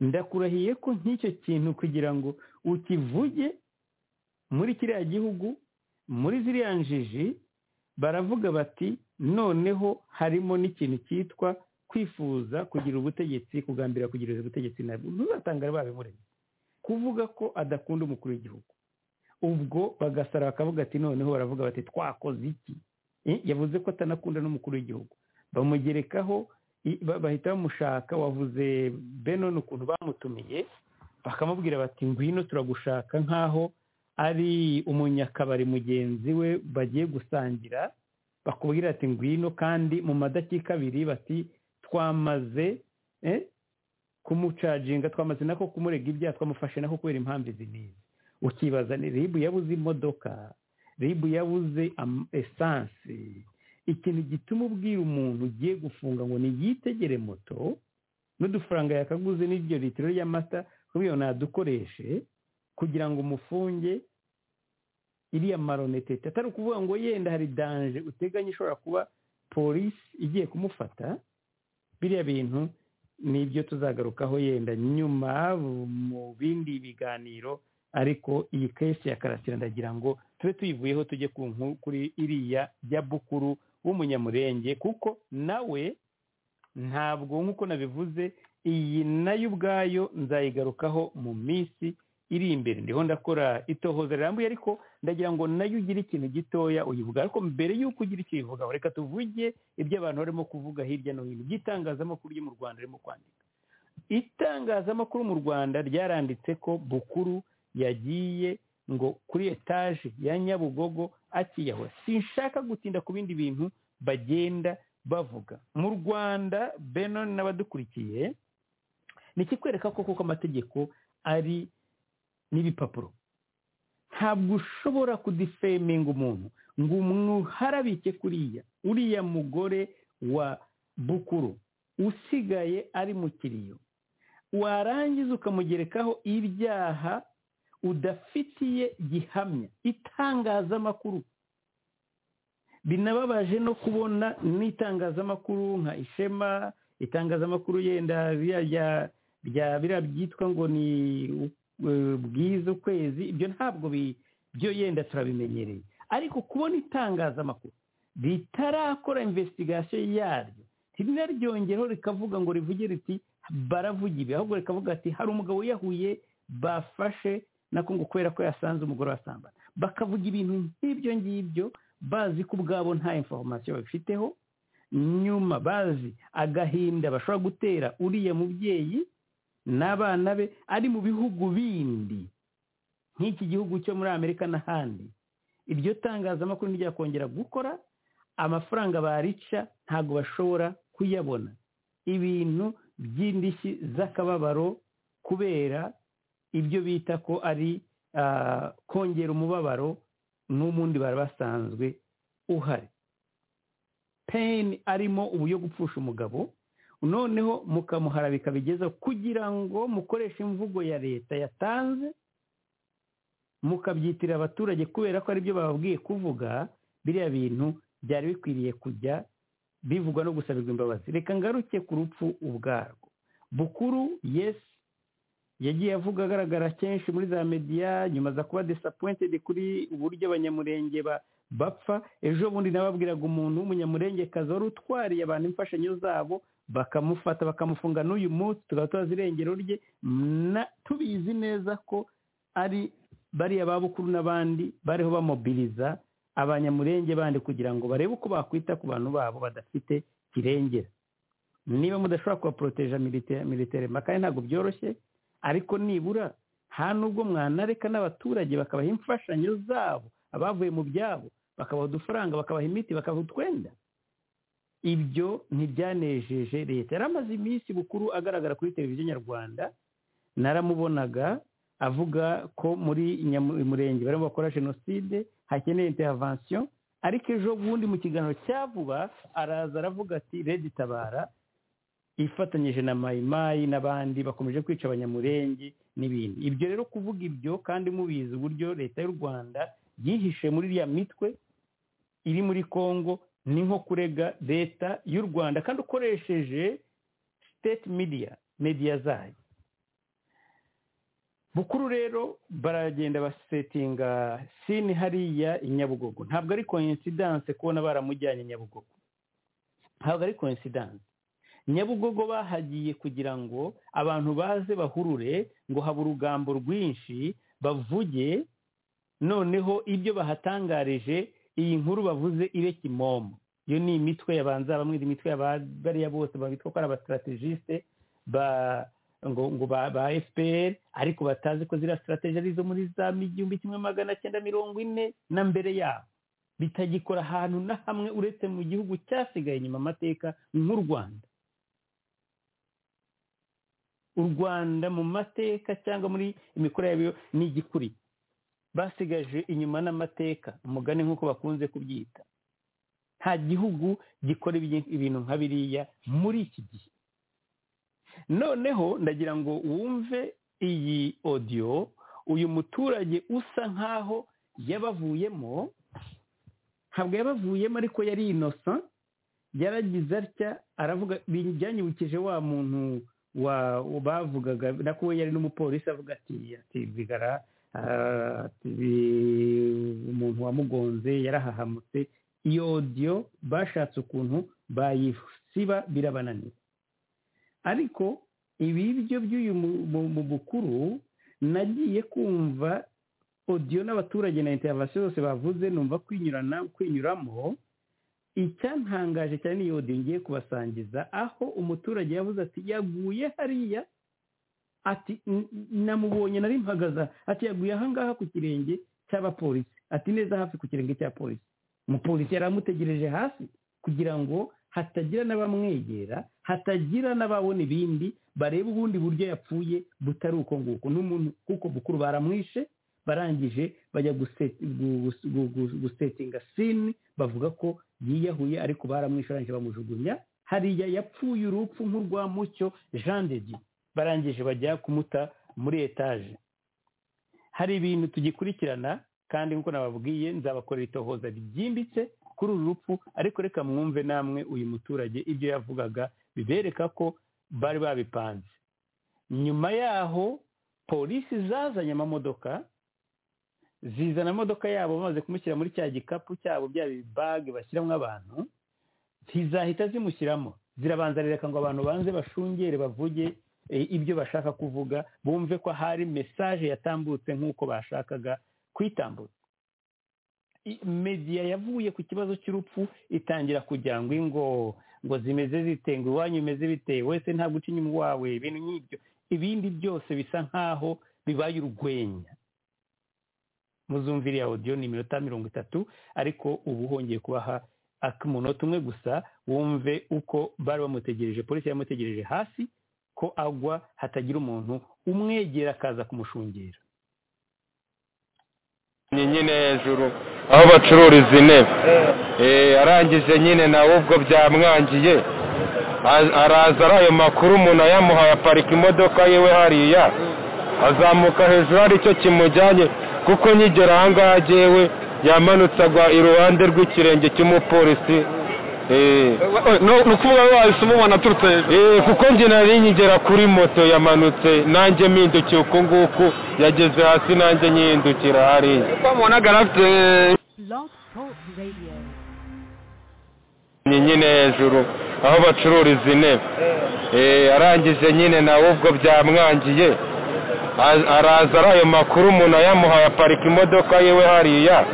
ndakurahiye ko nk'icyo kintu kugira ngo ukivuge muri kiriya gihugu muri ziriya njiji baravuga bati noneho harimo n'ikintu cyitwa kwifuza kugira ubutegetsi kugambira kugira ubutegetsi nabwo ntuzatangare babimuremye kuvuga ko adakunda umukuru w'igihugu ubwo bagasara bakavuga ati noneho baravuga bati twakoze iki Eh, yavuze ko atanakunda n'umukuru w'igihugu bamugerekaho i- ba- bahita bamushaka wavuze benon ukuntu bamutumiye bakamubwira bati ngwino turagushaka nk'aho ari umunyakabari mugenzi we bagiye gusangira bakubwira ati ngwino kandi mu madakika abiri bati twamaze eh, kumucaginga twamaze nako kumurega ibyaha twamufashe nako kubera impamvu izi n'izi ukibaza ni ribu yabuze imodoka ribu yabuze am- esanse ikintu gituma ubwira umuntu ugiye gufunga ngo niyitegere moto n'udufaranga yakaguze n'iryo litiro ry'amata kubyo nadukoreshe kugira ngo umufunge iriya maronetete atari ukuvuga ngo yenda hari danje uteganya ishobora kuba polisi igiye kumufata biriya bintu nibyo tuzagarukaho yenda nyuma mu bindi biganiro ariko iyi kesi ya karasira ndagira ngo tube tuyivuyeho tujye ku nkuru kuri iriya ya bukuru w'umunyamurenge kuko nawe ntabwo nk'uko nabivuze iyi nayo ubwayo nzayigarukaho mu minsi iri imbere ndiho ndakora itohoza rirambuye ariko ndagira ngo nayo ugire ikintu gitoya uyivuga ariko mbere y'uko ugira icyo uyivugaho reka tuvuge ibyo abantu barimo kuvuga hirya no hino iby'itangazamakuru ryo mu rwanda ririmo kwandika itangazamakuru mu rwanda ryaranditse ko bukuru yagiye ngo kuri etaje ya nyabugogo akiyahura sinshaka gutinda ku bindi bintu bagenda bavuga mu rwanda benon n'abadukurikiye ni ikikwereka ko kuko amategeko ari n'ibipapuro ntabwo ushobora kudifeminga umuntu ngo umwuharabike kuriya uriya mugore wa bukuru usigaye ari mu kiriyo warangiza ukamugerekaho ibyaha udafitiye gihamya itangazamakuru binababaje no kubona n'itangazamakuru nka ishema itangazamakuru yenda biriya rya- rya biriya byitwa ngo ni eh, bwiza ukwezi ibyo ntabwo bi- byo yenda turabimenyereye ariko kubona itangazamakuru ritarakora investigation yaryo ntinaryongereho rikavuga ngo rivuge riti baravuga ibi ahubwo rikavuga ati hari umugabo wiyahuye bafashe nako ngo kubera ko yasanze umugore wasambana bakavuga ibintu nk'ibyo ngibyo bazi ko ubwabo nta information babifiteho nyuma bazi agahinda bashobora gutera uriya mubyeyi n'abana be ari mu bihugu bindi nk'iki gihugu cyo muri amerika n'ahandi iryo tangazamakuru ntiryakongera gukora amafaranga barica ntabwo bashobora kuyabona ibintu by'indishyi z'akababaro kubera ibyo bita ko ari ah, kongera umubabaro n'umundi bari basanzwe uhari peyini arimo ubu yo gupfusha umugabo noneho mukamuharabika bigeza kugira ngo mukoreshe imvugo ya leta yatanze mukabyitira abaturage kubera ko aribyo bababwiye kuvuga biriya bintu byari bikwiriye kujya bivugwa no gusabirwa imbabazi reka ngaruke ku rupfu ubwarwo bukuru yesi yagiye avuga agaragara kenshi muri za mediya nyuma za kuba disappointed kuri uburyo abanyamurenge ba- bapfa ejo bundi nababwiraga umuntu w'umunyamurengekazi wari utwariye abantu imfashanyo zabo bakamufata bakamufunga n'uyu munsi tukaba tubazi irengero rye na- tubizi neza ko ari bariya babukuru n'abandi bariho bamobiliza abanyamurenge bandi kugira ngo barebe uko bakwita ku bantu babo badafite kirengera niba mudashobora kubaporoteja milite- militare kandi ntabwo byoroshye ariko nibura nta nubwo mwanareka n'abaturage bakabaha imfashanyo zabo abavuye mu byabo bakabaha udufaranga bakabaha imiti bakabaha utwenda ibyo ntibyanejeje leta yari amaze iminsi bukuru agaragara kuri televiziyo nyarwanda naramubonaga avuga ko muri Nyamu- murenge barimo bakora jenoside hakeneye intervention ariko ejo bundi mu kiganiro cya vuba araza aravuga ati redi tabara ifatanyije na mayimayi n'abandi bakomeje kwica abanyamurenge n'ibindi ibyo rero kuvuga ibyo kandi mubizi uburyo leta y'u rwanda yihishe muri iriya mitwe iri muri congo ni nko kurega leta y'u rwanda kandi ukoresheje state media media zayo bukuru rero baragenda basetinga sini hariya i nyabugogo ntabwo ari coincidence kubona baramujyanye i nyabugogo ntabwo ari coincidence nyabugogo bahagiye kugira ngo abantu baze bahurure ngo habe urugambo rwinshi bavuge noneho ibyo bahatangarije iyi nkuru bavuze ibe kimomo iyo ni imitwe yabanza bamwe imitwe ya ba- bariya bose babitwa ko ari abastrategisite ba ngo ngo ba, ba fpr ariko batazi ko ziriya strategy ari izo muri za igihumbi kimwe magana cyenda mirongo ine na mbere yabo bitagikora ahantu na hamwe uretse mu gihugu cyasigaye inyuma amateka nk'u rwanda u rwanda mu mateka cyangwa muri imikoro yabyo ni igikuriye basigaje inyuma n'amateka umugani nk'uko bakunze kubyita nta gihugu gikora ibi- ibintu nka biriya muri iki gihe noneho ndagira ngo wumve iyi odiyo uyu muturage usa nk'aho yabavuyemo ntabwo yabavuyemo ariko yari inosa yaragize atya aravuga byanyibukije wa muntu wa bavugaga nako we yari n'umupolisi avuga ati ati bigara ah, ati, bi- umuntu wamugonze yarahahamutse iyo odiyo bashatse ukuntu bayisiba birabananira ariko ibiryo by'uyu mu- mu- mu bukuru nagiye kumva odiyo n'abaturage na interivasiyo zose bavuze numva kwinyurana kwinyuramo icyantangaje cyane ni iyo odiyo ngiye kubasangiza aho umuturage yavuze ati yaguye hariya ati "N- namubonye nari mpagaza ati yaguye ahangaha ku kirenge cy'abapolisi ati neza hafi ku kirenge cya polisi umupolisi yari amutegereje hasi kugira ngo hatagira n'abamwegera hatagira n'ababona ibindi bareba ubundi buryo yapfuye butari uko nguko n'umuntu kuko bukuru baramwishe barangije bajya guse- gu- gu- gu- gu- gusetinga sini bavuga ko yiyahuye ariko baramwishe barangije bamujugunya hariya yapfuye urupfu nk'urwa mucyo jean de dieu barangije bajya kumuta muri etaje hari ibintu tugikurikirana kandi nk'uko nababwiye nzabakorera itohoza ryimbitse kuri uru rupfu ariko reka mwumve namwe uyu muturage ibyo yavugaga bibereka ko bari babipanze nyuma yaho polisi zazanye amamodoka zizana amamodoka yabo bamaze kumushyira muri cya gikapu cyabo bya bibage bashyiramo abantu ntizahita zimushyiramo zirabanza rereka ngo abantu banze bashungere bavuge e, ibyo bashaka kuvuga bumve ko hari mesaje yatambutse nk'uko bashakaga kuyitambutsa I- media yavuye ku kibazo cy'urupfu itangira kugira ngo ingo ngo zimeze zite ngo iwanyu imeze bite wese nta guca inyuma wawe ibintu nk'ibyo ibindi byose bisa nk'aho bibaye urwenya muzumviriya audio ni iminota mirongo itatu ariko ubu hongeye kubaha ak- umunota umwe gusa wumve uko bari bamutegereje polisi yamutegereje hasi ko agwa hatagira umuntu umwegera akaza kumushungera ni nyine hejuru aho bacururiza intebe Eh, arangije nyine nawe ubwo byamwangiye a- araza ari ayo makuru umuntu ayamuhaye aparika imodoka yiwe hariya azamuka hejuru hari icyo kimujyanye kuko nyigera ahangaha agewe yamanutse agwa iruhande rw'ikirenge cy'umupolisi Eh, ni ukuvuga ngo wahise umubona aturutse hejuru Eh, kuko njye nari nkigera kuri moto yamanutse nanjye mpindukiye uku nguku yageze hasi nanjye nyihindukira hariya twamubonaga afite Blog Talk Radio. ni nyine hejuru aho bacururiza intebe Eh, arangije nyine nawe ubwo byamwangiye A- araza ari ayo makuru umuntu ayamuhaye aparika imodoka yiwe hariya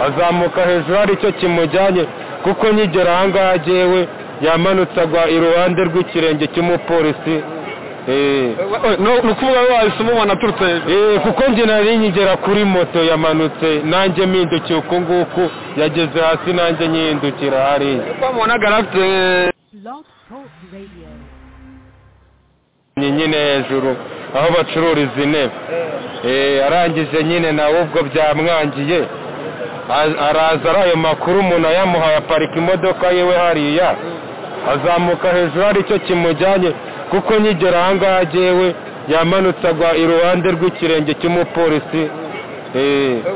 azamuka hejuru hari icyo kimujyanye kuko nyigera ahangaha agewe yamanutse agwa iruhande rw'ikirenge cy'umupolisi eh We- no- ni ukuvuga ngo wahise umubona aturutse hejuru Eh, kuko njye nari nkigera kuri moto yamanutse nanjye mpindukiye uku nguku yageze hasi nanjye nyihindukira hariya twamubonaga afite Blog Talk Radio. Ni nyine hejuru aho bacururiza intebe Eh, arangije nyine nawe ubwo byamwangiye Az- araza ari ayo makuru umuntu ayamuhaye aparika imodoka yiwe hariya azamuka hejuru hari icyo kimujyanye kuko nkigera ahangaha agewe yamanutse agwa iruhande rw'ikirenge cy'umupolisi Eh,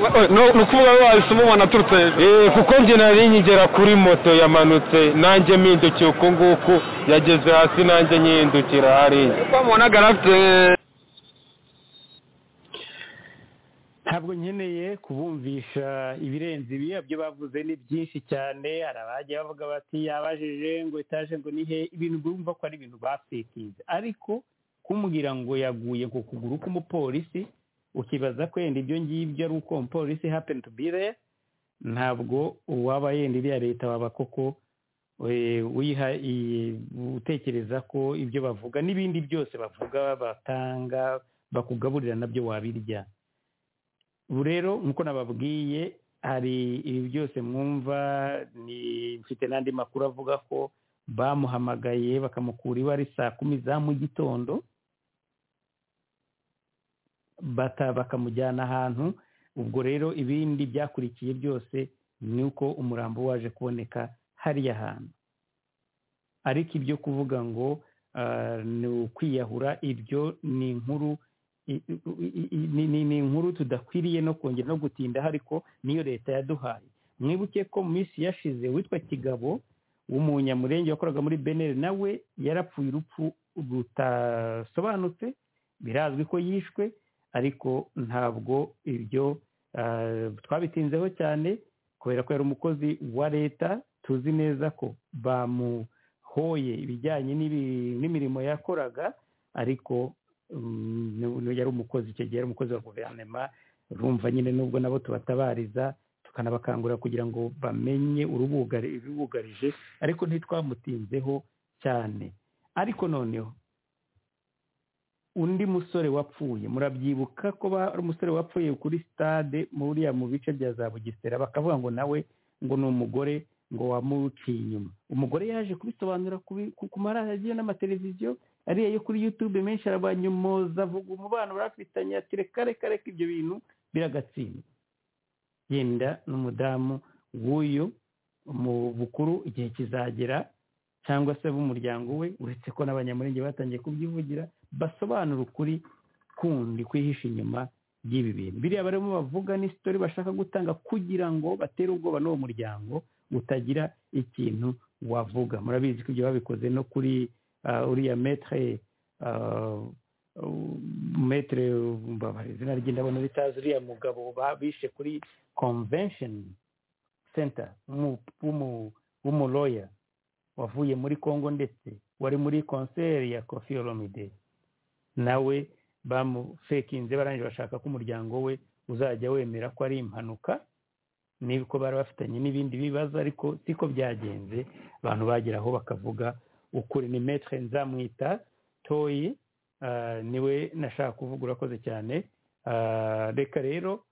We- no- ni ukuvuga ngo wahise umubona aturutse hejuru Eh, kuko njye nari nkigera kuri moto yamanutse nanjye mpindukiye uku nguku yageze hasi nanjye nyihindukira hariya twamubonaga afite ntabwo nkeneye kubumvisha ibirenze ibi ibyo bavuze ni byinshi cyane hari abajya bavuga bati yabajije ngo etaje ngo ni he ibintu bumva ko ari ibintu bafekinze ariko kumbwira ngo yaguye ku kuguru k'umupolisi ukibaza ko yenda ibyo ngibyo ari uko umupolisi hapeni tu bire ntabwo uwaba yenda iriya leta waba koko eh, wiha iyi- utekereza ko ibyo bavuga n'ibindi byose bavuga batanga bakugaburira nabyo wabirya ubu rero nk'uko nababwiye hari ibi byose mwumva ni mfite n'andi makuru avuga ko bamuhamagaye bakamukura iwe ari saa kumi za mu gitondo bata- bakamujyana ahantu ubwo rero ibindi byakurikiye byose ni uko umurambo waje kuboneka hariya hantu ariko ibyo kuvuga ngo ah, ni ukwiyahura ibyo ni inkuru i- i- i- ni ni- ni inkuru tudakwiriye no kongera no gutindaho ariko niyo leta yaduhaye mwibuke ko mu minsi yashize witwa kigabo w'umunyamurenge wakoraga muri beneri nawe yarapfuye urupfu rutasobanutse birazwi ko yishwe ariko ntabwo ibyo ah, twabitinzeho cyane kubera ko yari umukozi wa leta tuzi neza ko bamuhoye ibijyanye n'ibi- n'imirimo yakoraga ariko mm, ni- ni- yari umukozi icyo gihe yari umukozi wa guverinoma urumva nyine nubwo nabo tubatabariza tukanabakangurira kugira ngo bamenye urubugari ibibugarije ariko ntitwamutinzeho cyane ariko noneho undi musore wapfuye murabyibuka ko ba- ari umusore wapfuye kuri stade muriya mu bice bya za bugesera bakavuga ngo nawe ngo ni umugore ngo wamuciye inyuma umugore yaje kubisobanura kubi- ku ku maradiyo n'amateleviziyo ariya yo kuri yutube menshi arabanyomoza avuga umubano barafitanye ati reka reka reka ibyo bintu biragatsindwa yenda n'umudamu w'uyu mu bukuru igihe kizagera cyangwa se b'umuryango we uretse ko n'abanyamurenge batangiye kubyivugira basobanura ukuri kundi kwihisha inyuma by'ibi bintu biriya barimo bavuga ni sitori bashaka gutanga kugira ngo batere ubwoba n'uwo muryango utagira ikintu wavuga murabizi ko ibyo babikoze no kuri ah, uriya metre ah, metre mbabare izina rye ndabona ritazi uriya mugabo ba- bishe kuri convention center w'umu- w'umu- w'umuloya wavuye muri congo ndetse wari muri konseri ya kofi olomide nawe bamufekinze barangije bashaka ko umuryango we uzajya wemera ko ari impanuka niko bari bafitanye n'ibindi bibazo ariko siko byagenze abantu bageraho bakavuga ukuri ni metre nzamwita toyi ah, niwe nashaka kuvuga urakoze cyane Ah, reka rero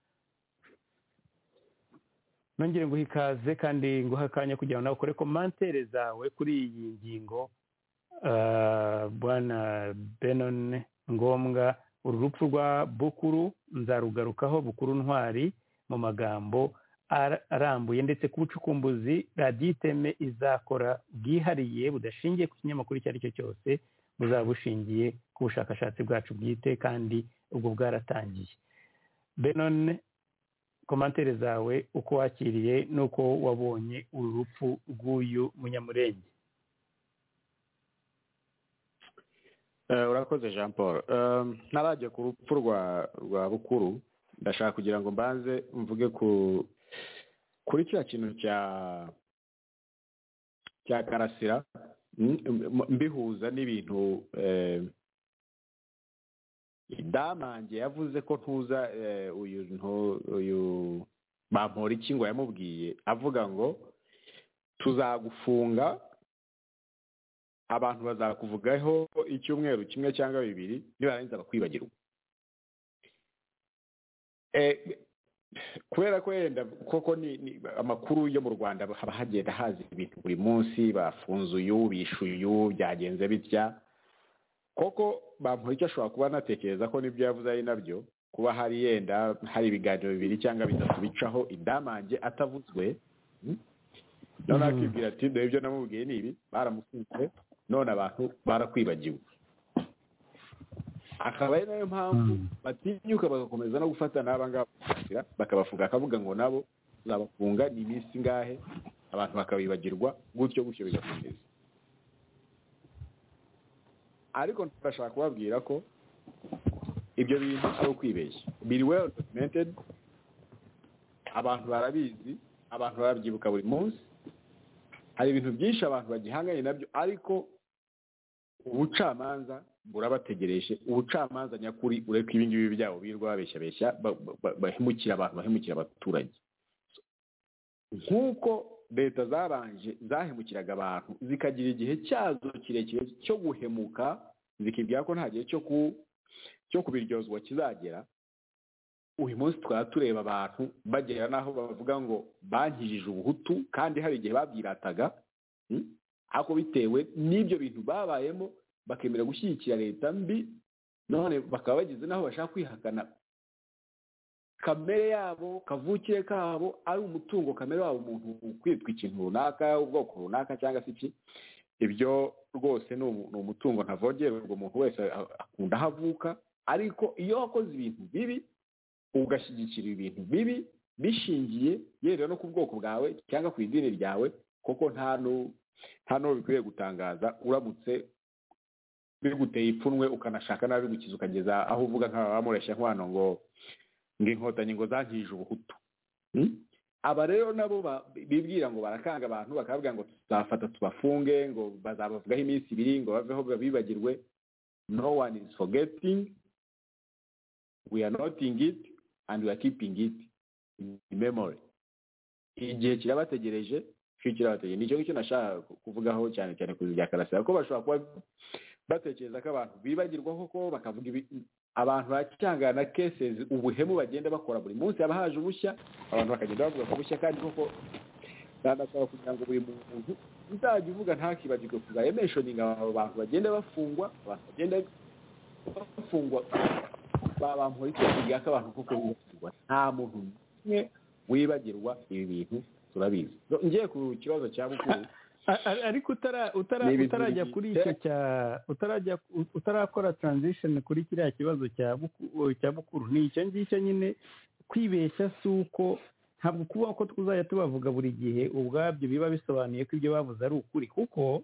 nongere nguha ikaze kandi nguha akanya kugira ngo nawe ukore komantere zawe kuri iyi ngingo ah, bwana benone ngombwa uru rupfu rwa bukuru nzarugarukaho bukuru ntwari mu magambo ar- arambuye ndetse ku bucukumbuzi radiyo iteme izakora bwihariye budashingiye ku kinyamakuru icyo ari cyo cyose buzaba bushingiye ku bushakashatsi bwacu bwite kandi ubwo bwaratangiye benone komantere zawe uko wakiriye n'uko wabonye uru rupfu rw'uyu munyamurenge Eh, urakoze jean paul Eh, ntarajya ku rupfu rwa rwa bukuru ndashaka kugira ngo mbanze mvuge ku kuri cya kintu cya cya karasira Mm, m- mbihuza n'ibintu eh, damange yavuze ko ntuza eh, uyu ntu- uyu bampora iki ngo yamubwiye avuga ngo tuzagufunga abantu bazakuvugaho icyumweru kimwe cyangwa bibiri nibarangiza bakwibagirwa Eh, kubera ko yenda koko ni ni- amakuru yo mu rwanda haba hagenda haza ibintu buri munsi bafunze uyu bishuye uyu byagenze bitya koko bamporiki ashobora kuba anatekereza ko n'ibyo yavuze ari nabyo kuba hari yenda hari ibiganiro bibiri cyangwa bitatu bicaho indamange atavuzwe mm? none akibwira ati dore ibyo namubwiye ni ibi baramufunze none abantu barakwibagiwe akaba ari nayo mpamvu batinyuka bagakomeza no gufata n'aba ngaba bakabashyira, bakabafunga akavuga ngo nabo tuzabafunga ni iminsi ngahe abantu bakabibagirwa gutyo gutyo bigakomeza ariko ndashaka kubabwira ko ibyo bintu ari ukwibeshya biri well documented abantu barabizi abantu barabyibuka buri munsi hari ibintu byinshi abantu bagihanganye nabyo ariko ubucamanza burabategereje ubucamanza nyakuri ureka ibi ngibi byabo birirwa babeshyabeshya ba- ba- ba- bahemukira abantu bahemukira abaturage nk'uko leta zabanje zahemukiraga abantu zikagira igihe cyazo kirekire cyo guhemuka zikibwira ko nta gihe cyo ku cyo kubiryozwa kizagera uyu munsi twaba tureba abantu bagera n'aho bavuga ngo bankijije ubuhutu kandi hari igihe babyirataga mm? ariko bitewe n'ibyo bintu babayemo bakemera gushyigikira leta mbi none bakaba bageze n'aho bashaka kwihakana kamere yabo kavukire kabo ari umutungo kamere wabo umuntu kwitwa ikintu runaka ubwoko runaka cyangwa se iki ibyo rwose ni umu- ni umutungo ntavogerwa umuntu wese a- akunda aho avuka ariko iyo wakoze ibintu bibi ugashyigikira ibintu bibi bishingiye yewe no ku bwoko bwawe cyangwa ku idini ryawe kuko nta nu- nta n'uwo bikwiriye gutangaza uramutse biguteye ipfunwe ukanashaka n'abigukiza ukageza aho uvuga nk'abamureshya nkwano ngo ngo inkotanyi ngo zankije ubuhutu Hmm? aba rero nabo ba- bibwira ngo barakanga abantu bakababwira ngo tuzafata tubafunge ngo bazabavugaho iminsi ibiri ngo baveho babibagirwe no one is forgetting we are noting it and we are keeping it in memory igihe kirabategereje igihe kirabategereje nicyo ngicyo nashaka kuvugaho cyane cyane ku bya karasira ko bashobora kuba batekereza ko abantu bibagirwa koko bakavuga ibi abantu bacyangana kesezi ubuhemu bagenda bakora buri munsi haba haje ubushya abantu bakagenda bavuga ku bushya kandi koko ndandasaba kugira ngo buri muntu uzajya uvuga ntakibagirwe kuzajya menshoninga abo bantu bagenda bafungwa abantu bagenda bafungwa babampoye ikibwira ko abantu koko bibagirwa nta muntu n'umwe wibagirwa ibi bintu turabizi ngiye ku kibazo cya bukuru A- a- ariko utara- utara- Ni ibintu utarajya bibiri. kuri icyo cya utarajya utarakora transition kuri kiriya kibazo cya buku- cya bukuru ni icyo ngicyo nyine kwibeshya si uko ntabwo kuba ko tuzajya tubavuga buri gihe ubwabyo biba bisobanuye ko ibyo bavuze ari ukuri kuko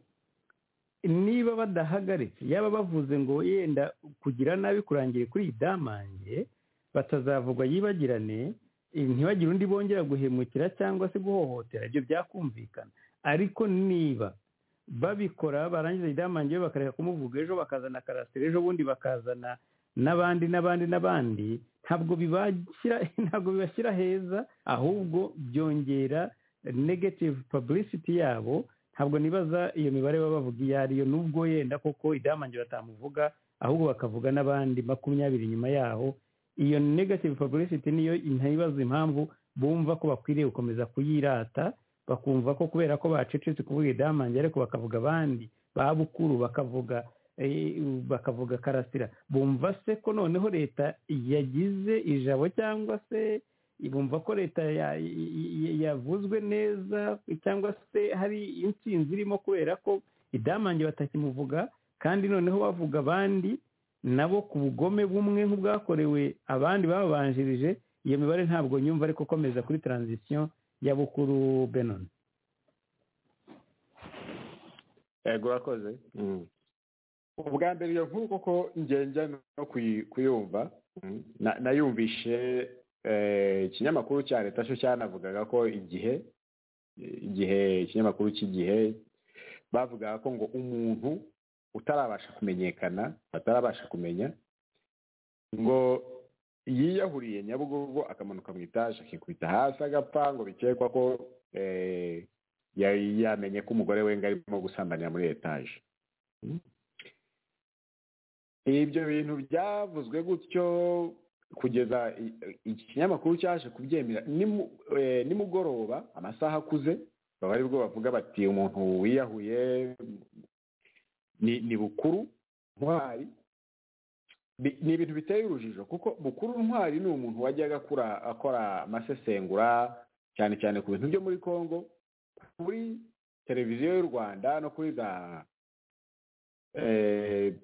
niba badahagaritse yaba bavuze ngo yenda kugira nabi kurangire kuri iyi damange batazavugwa yibagirane eh, ntibagire undi bongera guhemukira cyangwa se guhohotera ibyo byakumvikana ariko niba babikora barangiza idamange bakareka kumuvuga ejo bakazana karasire ejo bundi bakazana n'abandi n'abandi n'abandi ntabwo bibashyira ntabwo bibashyira heza ahubwo byongera negative publicity yabo ntabwo nibaza iyo mibare baba bavuga iyo ariyo nubwo yenda koko idamange batamuvuga ahubwo bakavuga n'abandi makumyabiri nyuma yaho iyo negative publicity niyo ntibaza impamvu bumva ko bakwiriye gukomeza kuyirata bakumva ko kubera ko bacecetse kuvuga idamange ariko bakavuga abandi ba bukuru bakavuga eh, bakavuga karasira bumva se ko noneho leta yagize ijabo cyangwa se bumva ko leta ya- y- y- yavuzwe neza cyangwa se hari intsinzi irimo kubera ko idamange batakimuvuga kandi noneho bavuga abandi nabo ku bugome bumwe nk'ubwakorewe abandi bababanjirije iyo mibare ntabwo nyumva ariko komeza kuri transition ya bukuru benon yego urakoze ubwa mbere iyo nkuru koko ngenge no kuyi- kuyumva na- nayumvishe eh, ikinyamakuru cya leta cyo cyanavugaga ko igihe igihe ikinyamakuru cy'igihe bavugaga ko ngo umuntu utarabasha kumenyekana atarabasha kumenya ngo yiyahuriye nyabugogo akamanuka mu itaje akikubita hasi agapfa ngo bikekwa ko eh, yari yamenye ko umugore we ngo arimo gusambanira muri etaje ibyo bintu byavuzwe gutyo kugeza i- ikinyamakuru cyaje kubyemera nimu- eh, nimugoroba amasaha akuze baba ari bwo bavuga bati umuntu wiyahuye ni ni bukuru ntwari Bi- ni ibintu biteye urujijo kuko bukuru ntwari ni umuntu wajyaga akora- akora amasesengura cyane cyane ku bintu byo muri congo kuri televiziyo y'u rwanda no kuri za eh,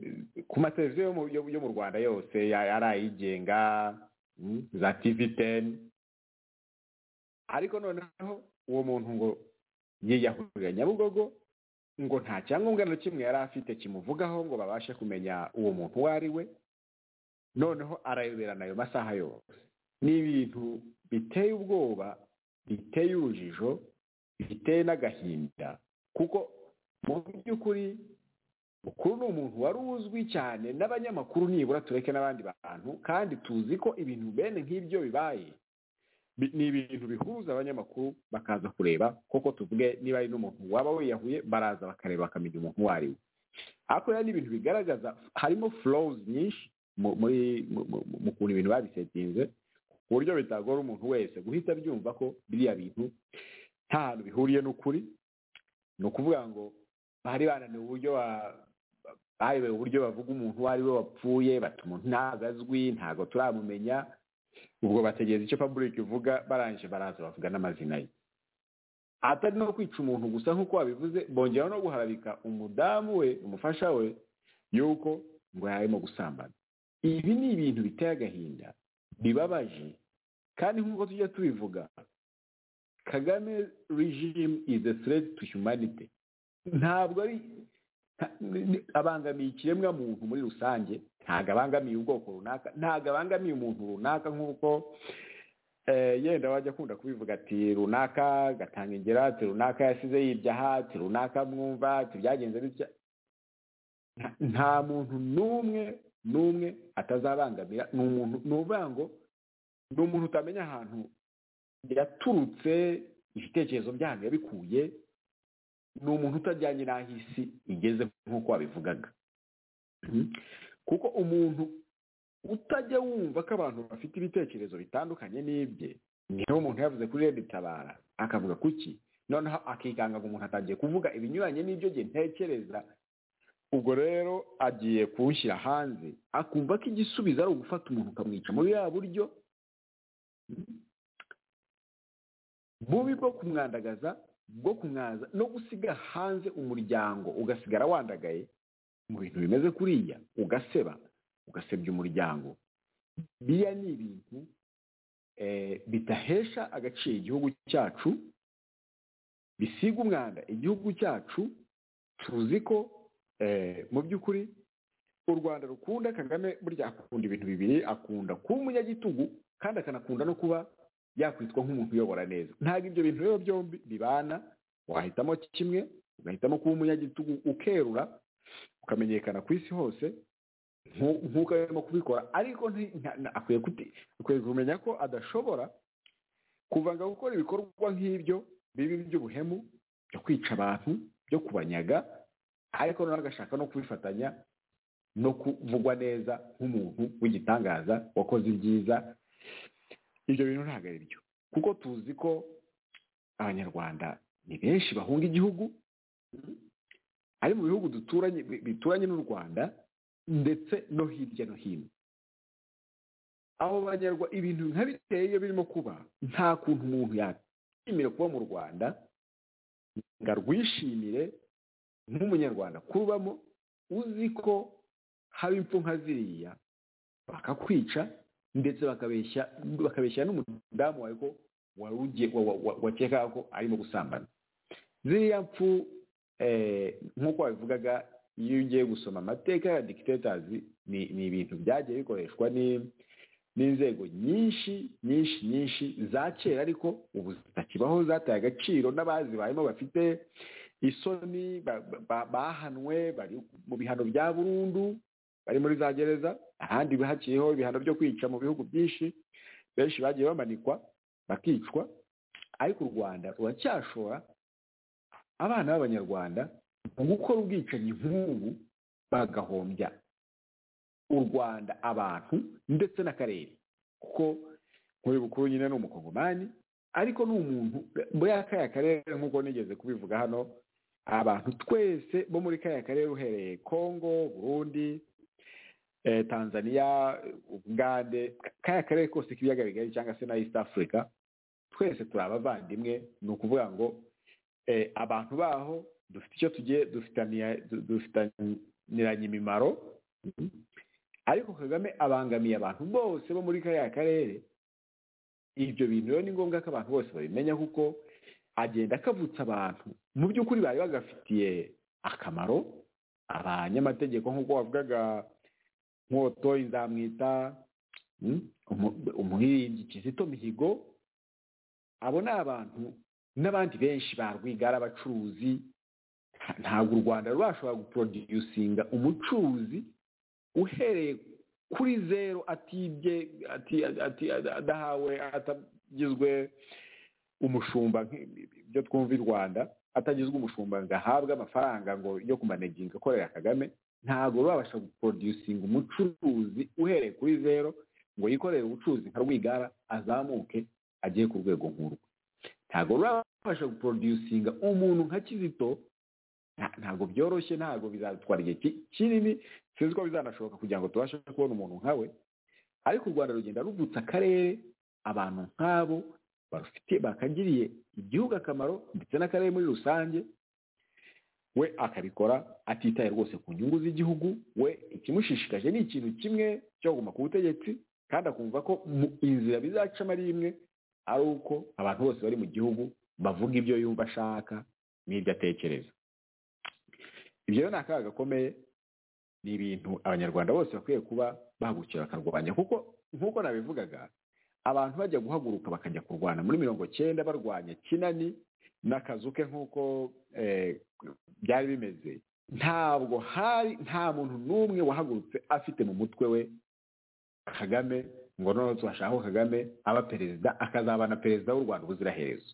ku mateleviziyo yo mu- yo yo mu rwanda yose ya- ari ayigenga mm, za tv teni ariko noneho uwo muntu ngo yiyahurira nyabugogo ngo nta cyangombwa na kimwe yari afite kimuvugaho ngo babashe kumenya uwo muntu uwo ari we noneho arayoberana ayo masaha yose ni ibintu biteye ubwoba biteye urujijo biteye n'agahinda kuko mu by'ukuri ukuru ni umuntu wari uzwi cyane n'abanyamakuru nibura tureke n'abandi bantu kandi tuzi ko ibintu bene nk'ibyo bibaye Bi- ni ibintu bihuza abanyamakuru bakaza kureba koko tuvuge niba ari n'umuntu waba wiyahuye baraza bakareba bakamenya umuntu uwo ari we ariko rero ni ibintu bigaragaza harimo flows nyinshi mu- muri mu- mu- mu- mu kuntu ibintu babisetinze ku buryo bitagora umuntu wese guhita abyumva ko biriya bintu nta hantu bihuriye n'ukuri ni ukuvuga ngo bari bananiwe uburyo ba- bayobewe uburyo bavuga umuntu uwo ari we wapfuye bati umuntu ntabwo azwi ntabwo turamumenya ubwo bategereza icyo public ivuga barangije baraza bavuga n'amazina ye atari no kwica umuntu gusa nk'uko wabivuze bongeraho no guharabika umudamu we umufasha we yuko ngo yarimo gusambana ibi ni ibintu biteye agahinda bibabaje kandi nk'uko tujya tubivuga kagame regime is a threat to humanity ntabwo ari nta- ni- ni- abangamiye ikiremwa muntu muri rusange ntabwo abangamiye ubwoko runaka ntabwo abangamiye umuntu runaka nk'uko eh, yenda wajya akunda kubivuga ati runaka gatanga ingero ati runaka yasize yibyaha ati runaka mwumva ati byagenze bitya nta- nta muntu n'umwe n'umwe atazabangamira ni umuntu ni ukuvuga ngo ni umuntu utamenya ahantu yaturutse ibitekerezo byanyu yabikuye ni umuntu utajyanye n'aho isi igeze nk'uko wabivugaga Mhm. kuko umuntu utajya wumva ko abantu bafite ibitekerezo bitandukanye n'ibye niyo umuntu yavuze kuri redi tabara akavuga kuki noneho akikanga ngo umuntu atangiye kuvuga ibinyuranye n'ibyo njye ntekereza ubwo rero agiye kuwushyira hanze akumva ko igisubizo ari ugufata umuntu ukamwica muri ya buryo bubi bwo kumwandagaza bwo kumwaza no gusiga hanze umuryango ugasigara wandagaye mu bintu bimeze kuriya ugaseba ugasebya umuryango biriya ni ibintu eh, bidahesha agaciro igihugu cyacu bisiga umwanda igihugu cyacu tuzi ko eh, mu by'ukuri u rwanda rukunda kagame burya akunda ibintu bibiri akunda kuba umunyagitugu kandi akanakunda no kuba yakwitwa nk'umuntu uyobora neza ntabwo ibyo bintu rero byombi bibana wahitamo kimwe ugahitamo kuba umunyagitugu ukerura ukamenyekana ku isi hose nk'u- nk'uko arimo kubikora ariko nti- nta- nta- akwiye kuti- akwiye kumenya ko adashobora kuvanga gukora ibikorwa nk'ibyo bibi by'ubuhemu byo kwica abantu byo kubanyaga ariko noneho agashaka no kubifatanya no kuvugwa neza nk'umuntu w'igitangaza wakoze ibyiza ibyo bintu ntabwo ari byo kuko tuzi ko abanyarwanda ni benshi bahunga igihugu ari mu bihugu duturanye bi- bituranye n'u rwanda ndetse no hirya no hino abo banyarwanda ibintu nka biteye iyo birimo kuba nta kuntu umuntu yakishimire kuba mu rwanda ngo arwishimire nk'umunyarwanda kubamo uzi ko haba impfu nka ziriya bakakwica ndetse bakabeshya bakabeshya n'umudamu wawe ko wari ugiye wa- wa- wa- wakekaga ko arimo gusambana ziriya mfu eh, nk'uko wabivugaga iyo ugiye gusoma amateka ya dikitatazi ni ni ibintu byagiye bikoreshwa ni- n'inzego nyinshi nyinshi nyinshi za kera ariko ubu zitakibaho zataye agaciro n'abazibayemo bafite isoni ba- ba- bahanwe bari mu bihano bya burundu bari muri za gereza ahandi haciyeho ibihano byo kwica mu bihugu byinshi benshi bagiye bamanikwa bakicwa ariko u rwanda ruracyashora abana b'abanyarwanda mu gukora ubwicanyi nk'ubu bagahombya u rwanda abantu ndetse n'akarere kuko nkuri bukuru nyine ni umukongomani ariko ni umuntu muri kariya karere nk'uko nigeze kubivuga hano abantu twese bo muri kariya karere uhereye kongo burundi eh, tanzania ubugande kariya karere kose k'ibiyaga bigari cyangwa se na east africa twese turi abavandimwe ni ukuvuga ngo eh, abantu baho dufite icyo tugiye dufitaniya- du- dufitaniranye imimaro ariko kagame abangamiye abantu bose bo muri kariya karere ibyo bintu rero ni ngombwa ko abantu bose babimenya kuko agenda akavutsa abantu mu by'ukuri bari bagafitiye akamaro abanyamategeko nk'uko wavugaga nkoto nzamwita mm, umu- umuririmbyi kizito mihigo abo ni abantu n'abandi benshi ba rwigara abacuruzi nta- ntabwo u rwanda rurashobora guproducinga umucuruzi uhereye kuri zero atibye ati- ati- adahawe atagizwe umushumba nk- ibyo twumva i rwanda atagizwe umushumba ngo ahabwe amafaranga ngo yo kumaneginga akorera kagame ntabwo rurabasha guproducinga umucuruzi uhereye kuri zero ngo yikorere ubucuruzi nka rwigara azamuke agiye ku rwego nk'urwo ntabwo rurabasha guproducinga umuntu nka kizito nta- ntabwo byoroshye ntabwo bizatwara igihe ki- kinini sinzi ko bizanashoboka kugira ngo tubashe kubona umuntu nkawe ariko u rwanda rugenda ruvutsa akarere abantu nk'abo barufite bakagiriye igihugu akamaro ndetse n'akarere muri rusange we akabikora atitaye rwose ku nyungu z'igihugu we ikimushishikaje ni ikintu kimwe cyo kuguma ku butegetsi kandi akumva ko mu inzira bizacamo ari imwe ari uko abantu bose bari mu gihugu bavuga ibyo yumva ashaka n'ibyo atekereza ibyo rero ni akaga gakomeye ni ibintu abanyarwanda bose bakwiye kuba bahagurukira bakarwanya kuko nk'uko nabivugaga abantu bajya guhaguruka bakajya kurwana muri mirongo cyenda barwanya kinani n'akazu ke nk'uko eh, byari bimeze ntabwo hari nta muntu n'umwe wahagurutse afite mu mutwe we kagame ngo noneho tubashaka ko kagame aba perezida akazaba na perezida w'u rwanda ubuziraherezo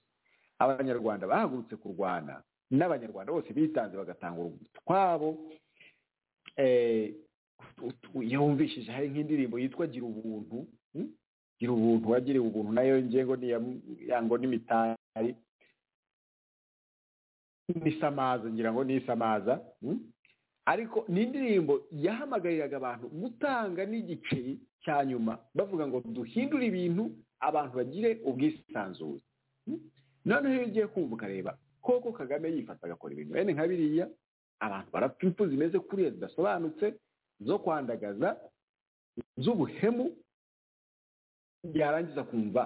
abanyarwanda bahagurutse kurwana n'abanyarwanda bose bitanze bagatanga utwabo eh, ut- ut- iyo wumvishije hari nk'indirimbo yitwa gira ubuntu mm? gira ubuntu wagiriwe ubuntu nayo ngiye ngo ni iya- ya ngo n'imitari n'isamaza ngira ngo n'isamaza mm? ariko ni indirimbo yahamagariraga abantu gutanga n'igiceri cya nyuma bavuga ngo duhindure ibintu abantu bagire ubwisanzure Mm? noneho iyo ugiye kumva ukareba koko kagame yifata agakora ibintu bene nka biriya abantu barapfa impfu zimeze kuriya zidasobanutse zo kwandagaza z'ubuhemu yarangiza kumva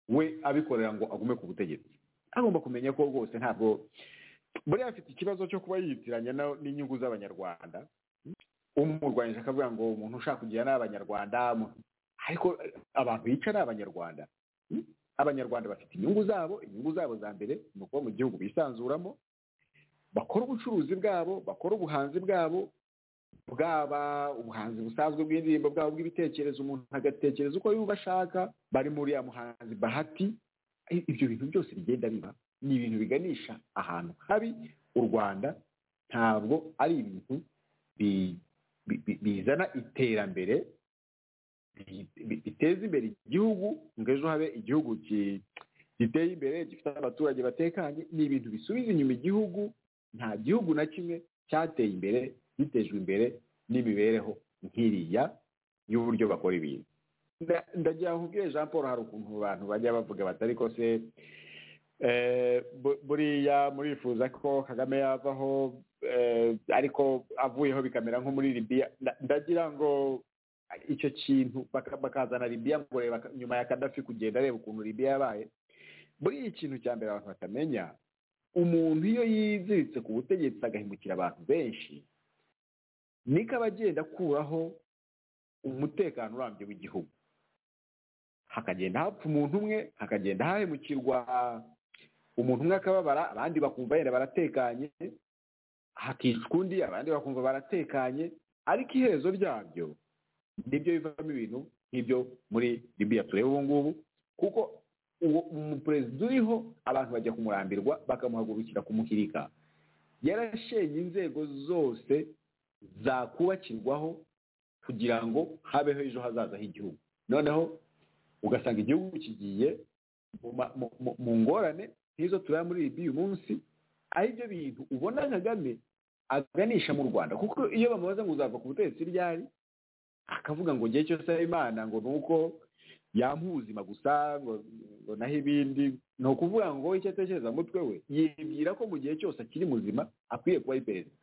we abikorera ngo agume ku butegetsi agomba kumenya ko rwose ntabwo buriya afite ikibazo cyo kuba yiyitiranya na- n'inyungu z'abanyarwanda umurwanyije akavuga ngo umuntu ushaka kugira ni abanyarwanda mu- ariko eh, abantu yica ni abanyarwanda Mm? abanyarwanda bafite inyungu zabo inyungu zabo za mbere ni ukuba mu gihugu bisanzuramo bakora ubucuruzi bwabo bakora ubuhanzi bwabo bwaba ubuhanzi busanzwe bw'indirimbo bwabo bw'ibitekerezo umuntu agatekereza uko yumva ashaka bari muri ya muhanzi bahati I- ibyo bintu byose bigenda biba ni ibintu biganisha ahantu habi u rwanda ntabwo ari ibintu bi- bi- bi- bizana iterambere bi- bi- biteza imbere igihugu ngo ejo habe igihugu ki- giteye imbere gifite abaturage batekanye ni ibintu bisubiza inyuma igihugu nta gihugu na kimwe cyateye imbere gitejwe imbere n'imibereho nk'iriya y'uburyo bakora ibintu Nda- ndagira ngo ubwire jean paul hari ukuntu abantu bajya bavuga bati ariko se eh, bu- buriya murifuza ko kagame yavaho eh, ariko avuyeho bikamera nko muri libiya Nda- ndagira ngo icyo kintu baka- bakazana libiya ngo reba ka- nyuma ya kadafi kugenda areba ukuntu libiya yabaye buriya ikintu cya mbere abantu batamenya umuntu iyo yiziritse ku butegetsi agahemukira abantu benshi niko aba agenda akuraho umutekano urambye w'igihugu hakagenda hapfa umuntu umwe hakagenda hahemukirwa umuntu umwe akababara abandi bakumva yenda baratekanye hakicwa undi abandi bakumva baratekanye ariko iherezo ryabyo nibyo bivamo ibintu nk'ibyo muri libiya tureba ubu ngubu kuko uwo umuperezida uriho abantu bajya kumurambirwa bakamuhagurukira kumuhirika yarashenye inzego zose zakubakirwaho kugira ngo habeho ejo hazaza h'igihugu noneho ugasanga igihugu kigiye mu ma- mu- mu- mu ngorane nk'izo tureba muri libi uyu munsi aho ibyo bintu ubona kagame aganisha mu rwanda kuko iyo bamubaza ngo uzava ku butegetsi ryari akavuga ngo ngiye cyose imana ngo ni uko yampa ubuzima gusa ngo ngo naho ibindi ni ukuvuga ngo icyo atekereza mu mutwe we yibwira ko mu gihe cyose akiri muzima akwiye kuba ari perezida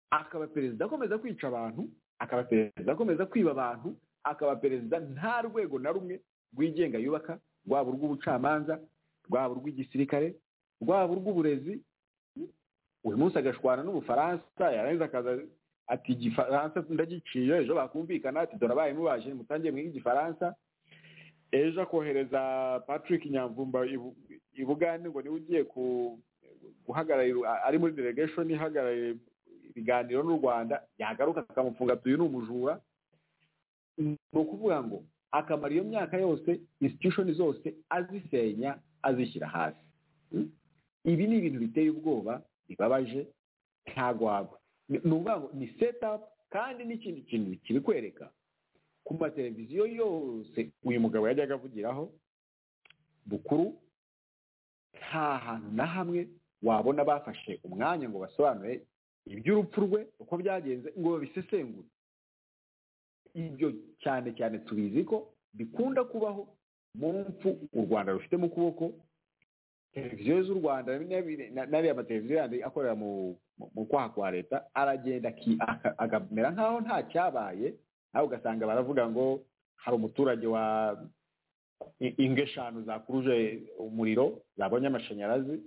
akaba perezida akomeza kwica abantu akaba perezida akomeza kwiba abantu akaba perezida nta rwego na rumwe rwigenga yubaka rwaba urw'ubucamanza rwaba urw'igisirikare rwaba urw'uburezi uyu munsi agashwana n'ubufaransa yarangiza akaza ati igifaransa ndagiciye ejo bakumvikana ati dore abaye mubaje mutangiye mwige igifaransa ejo akohereza patrick nyamvumba i- i bugande ngo niwe ugiye ku- guhagararira ari muri delegation ihagarariye ibiganiro n'u rwanda yagaruka akamufunga ati uyu ni umujura ni ukuvuga ngo akamara iyo myaka yose institution zose azisenya azishyira hasi Mm? ibi ni ibintu biteye ubwoba bibabaje ntabwo wagwa ni ni ukuvuga ngo ni setup kandi n'ikindi kintu kiri kwereka ku mateleviziyo yose uyu mugabo yajyaga avugiraho bukuru nta hantu na hamwe wabona bafashe umwanya ngo basobanure iby'urupfu rwe uko byagenze ngo babisesengure ibyo cyane cyane tubizi ko bikunda kubaho mu mfu u rwanda rufite mu kuboko televiziyo z'u rwanda n'abi- na- n'ariya mateleviziyo yandi akorera mu mu- mu kwaha kwa leta aragenda aki- aka- akamera nk'aho nta cyabaye nawe ugasanga baravuga ngo hari umuturage wa i- ingo eshanu zakuruje umuriro zabonye amashanyarazi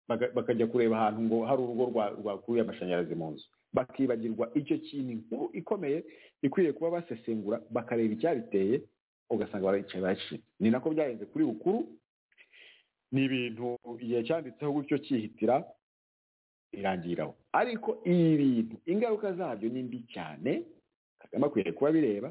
baka- bakajya kureba ahantu ngo hari urugo rwa- rwakuye amashanyarazi mu nzu bakibagirwa icyo kintu inkuru ikomeye ikwiye kuba basesengura bakareba icyabiteye ugasanga baricaye baracitse ni nako byagenze kuri bukuru ni ibintu igihe cyanditseho gutyo cyihitira irangiraho ariko ibi bintu ingaruka zabyo ni mbi cyane kagame akwiye kuba bireba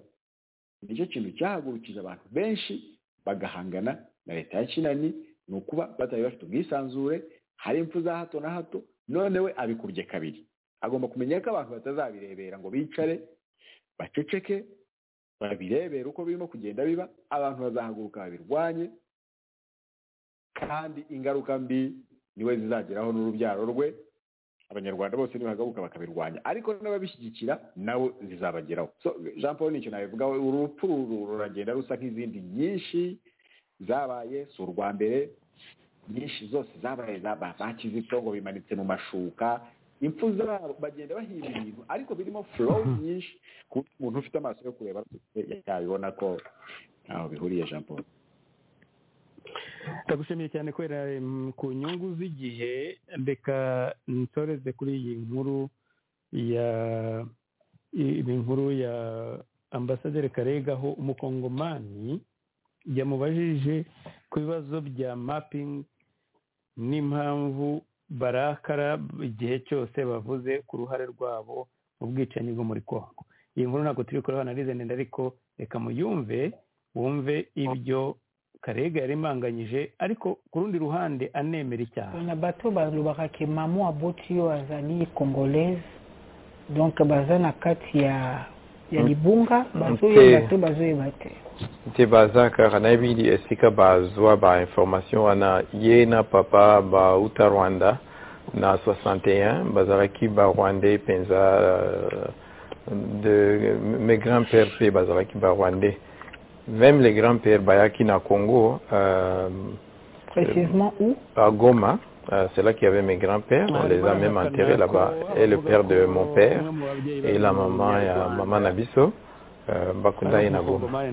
nicyo kintu cyahagurukije abantu benshi bagahangana na leta ya kinani ni ukuba batari bafite ubwisanzure hari impfu za hato na hato none we abikubye kabiri agomba kumenya ko abantu batazabirebera ngo bicare baceceke babirebere uko birimo kugenda biba abantu bazahaguruka babirwanye kandi ingaruka mbi niwe zizageraho n'urubyaro rwe abanyarwanda bose nibagaruka bakabirwanya ariko n'ababishyigikira nabo zizabageraho so jean paul nicyo nabivugaho urupfu ruru ruragenda rusa nk'izindi nyinshi zabaye si urwa mbere nyinshi zose zabaye zaba za kizito ngo bimanitse mu mashuka impfu zabo bagenda bahimba ibintu ariko birimo flow nyinshi ku buryo umuntu ufite amaso yo kureba yabibona ko ntaho bihuriye jean paul ndagushimiye cyane kubera mm, ku nyungu z'igihe reka nsoreze kuri iyi nkuru ya i- iyi nkuru ya ambasaderi karega aho umukongomani yamubajije ku bibazo bya mapping n'impamvu barakara igihe cyose bavuze ku ruhare rwabo mu bwicanyi bwo muri congo iyi nkuru ntabwo turi kureba analize ndende ariko reka muyumve wumve ibyo karega yarimanganyije ariko ku rundi ruhande anemera icyaha na bato balobakake mama aboti oyo azali congolaise donc baza na kati ya ya libunga bazoyeba Mpe. te bazoyeba te nti baza kaka nayebili esika bazwa ba information wana ye na papa bauta rwanda na 61 bazalaki barwandais mpenza euh, de mes grands pères mpe bazalaki barwandais même les grands pères bayaki na congo euh, précisement où à goma euh, c'est là qu'il y avait mes grands pères on les a même enterrés là-bas et le père de mon père et la maman ya mama na biso euh, bakundani na goma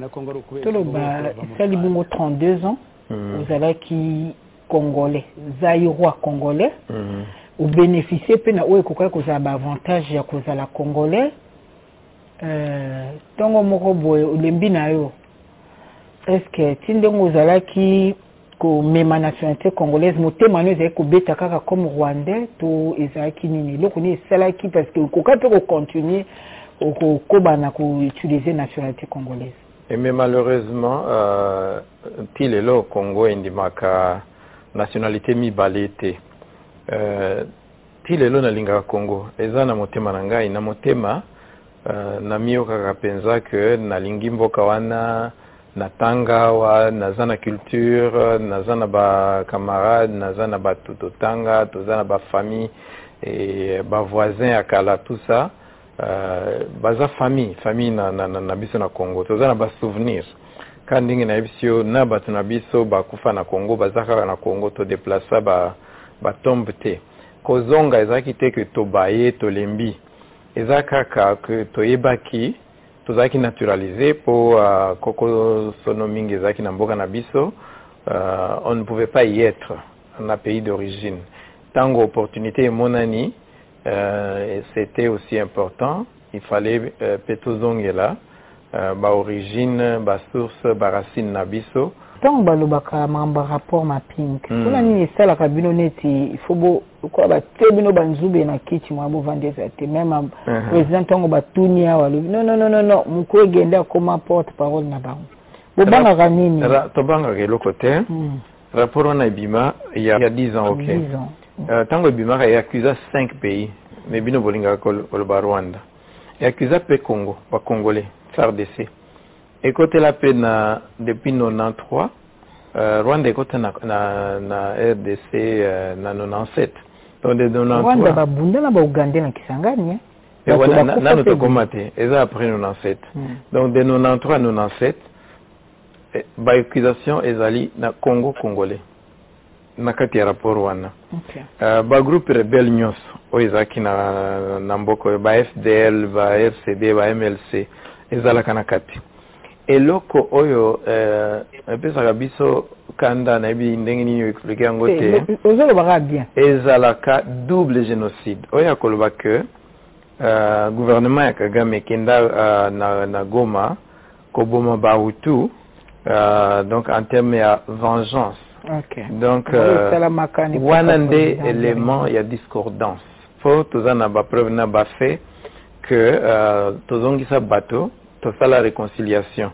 toloba esali bongo 32 ans Mm. ozalaki congolais zairois congolais Mm. obénéficie mpe na oyo ekokaki kozala baavantage ya kozala congolais Euh, ntongo moko boye olembi na yo estce ti ndenge ozalaki komema nationalité congolaise motema no ezalaki kobeta kaka comme rwandais to ezalaki nini eloko nini esalaki parce que okoka mpe kocontinue okokoba na koutilize nationalité congolaise Et mais malheureusement, euh, ti lelo Congo endimaka nationalité mibale te. Euh, ti lelo nalingaka congo eza na motema na ngai na motema uh, namiyokaka mpenza ke nalingi mboka wana natanga awa naza na culture naza na bacamarade naza na bato totanga toza na bafamille e bavoisin ya kala tout ça uh, baza famille famille na, na, na, na biso na congo toza na basouvenir ka ndenge nayebisi yo na bato na biso bakufa na congo baza kaka na congo todeplasa ba, batombe te kozonga ezalaki te ke tobaye tolembi eza kaka ke toyebaki tozalaki naturalise mpo uh, koko sono mingi ezalaki na mboka na biso uh, on ne pouvait pas y être na pays d'origine ntango opportunité emonani euh, c'était aussi important il fallait euh, mpe tozongela euh, baorigine basource baracine na biso ntango balobaka makambo ya rapport mapping Mm. mpona nini esalaka bino neti ifo bokoa batie bino banzube na kiti mwa bovandeza te meme président ntango batuni awa alobi non non non non non moko egende akoma porte parole na bango bobangaka nini Ra- tobangaka eloko te Mm. rapport wana ebima ya ya 10 ans ok Dix ans. Euh, ntango ebimaka eakuza 5 pays me bino bolingaka kol- koloba rwanda eakuza mpe congo bacongolais sardc ekotela mpe na depuis 93 euh, rwanda ekota na, na, na rdc euh, na 97 donc de rwanda 93 babunda na baugande na kisangani eh? Eh, Bato wana- na- bakufa nano te tokoma te eza après 97 Mm. donc de 93 à 97 eh, baaccusation ezali na congo congolais na kati ya rapport wana Ok. Euh, bagroupe rebelle nyonso oyo ezalaki na, na mboka oyo bafdl barcd bamlc ezalaka na kati eloko oyo eh, epesaka biso kanda nayebi ndenge nini oexplike yango te Te, o- ozolobaka bien ezalaka double génocide oyo akoloba ke uh, gouvernement ya kagame ekenda uh, na, na goma koboma bahutu uh, donc en terme ya vengeance ok donc Oyo euh, esalamaka ni wana papa nde président. élément ya discordance po toza na bapreuve na bafe ke uh, tozongisa bato tosala réconciliation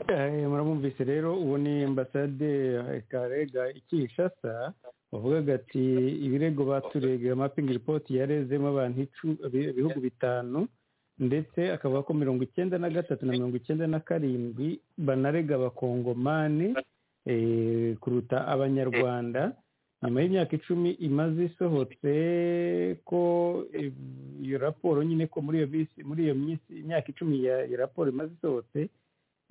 Eh, murabumvise rero uwo ni ambasade eh, karega ikishasa bavugaga ati ibirego baturega mapping report yarezemo abantu icu- ibi- ibihugu bitanu ndetse akavuga ko mirongo icyenda na gatatu na mirongo icyenda na karindwi banarega abakongomani eh, kuruta abanyarwanda nyuma y'imyaka icumi imaze isohotse ko eh, iyo raporo nyine ko muri iyo minsi muri iyo minsi imyaka icumi ya iyo raporo imaze isohotse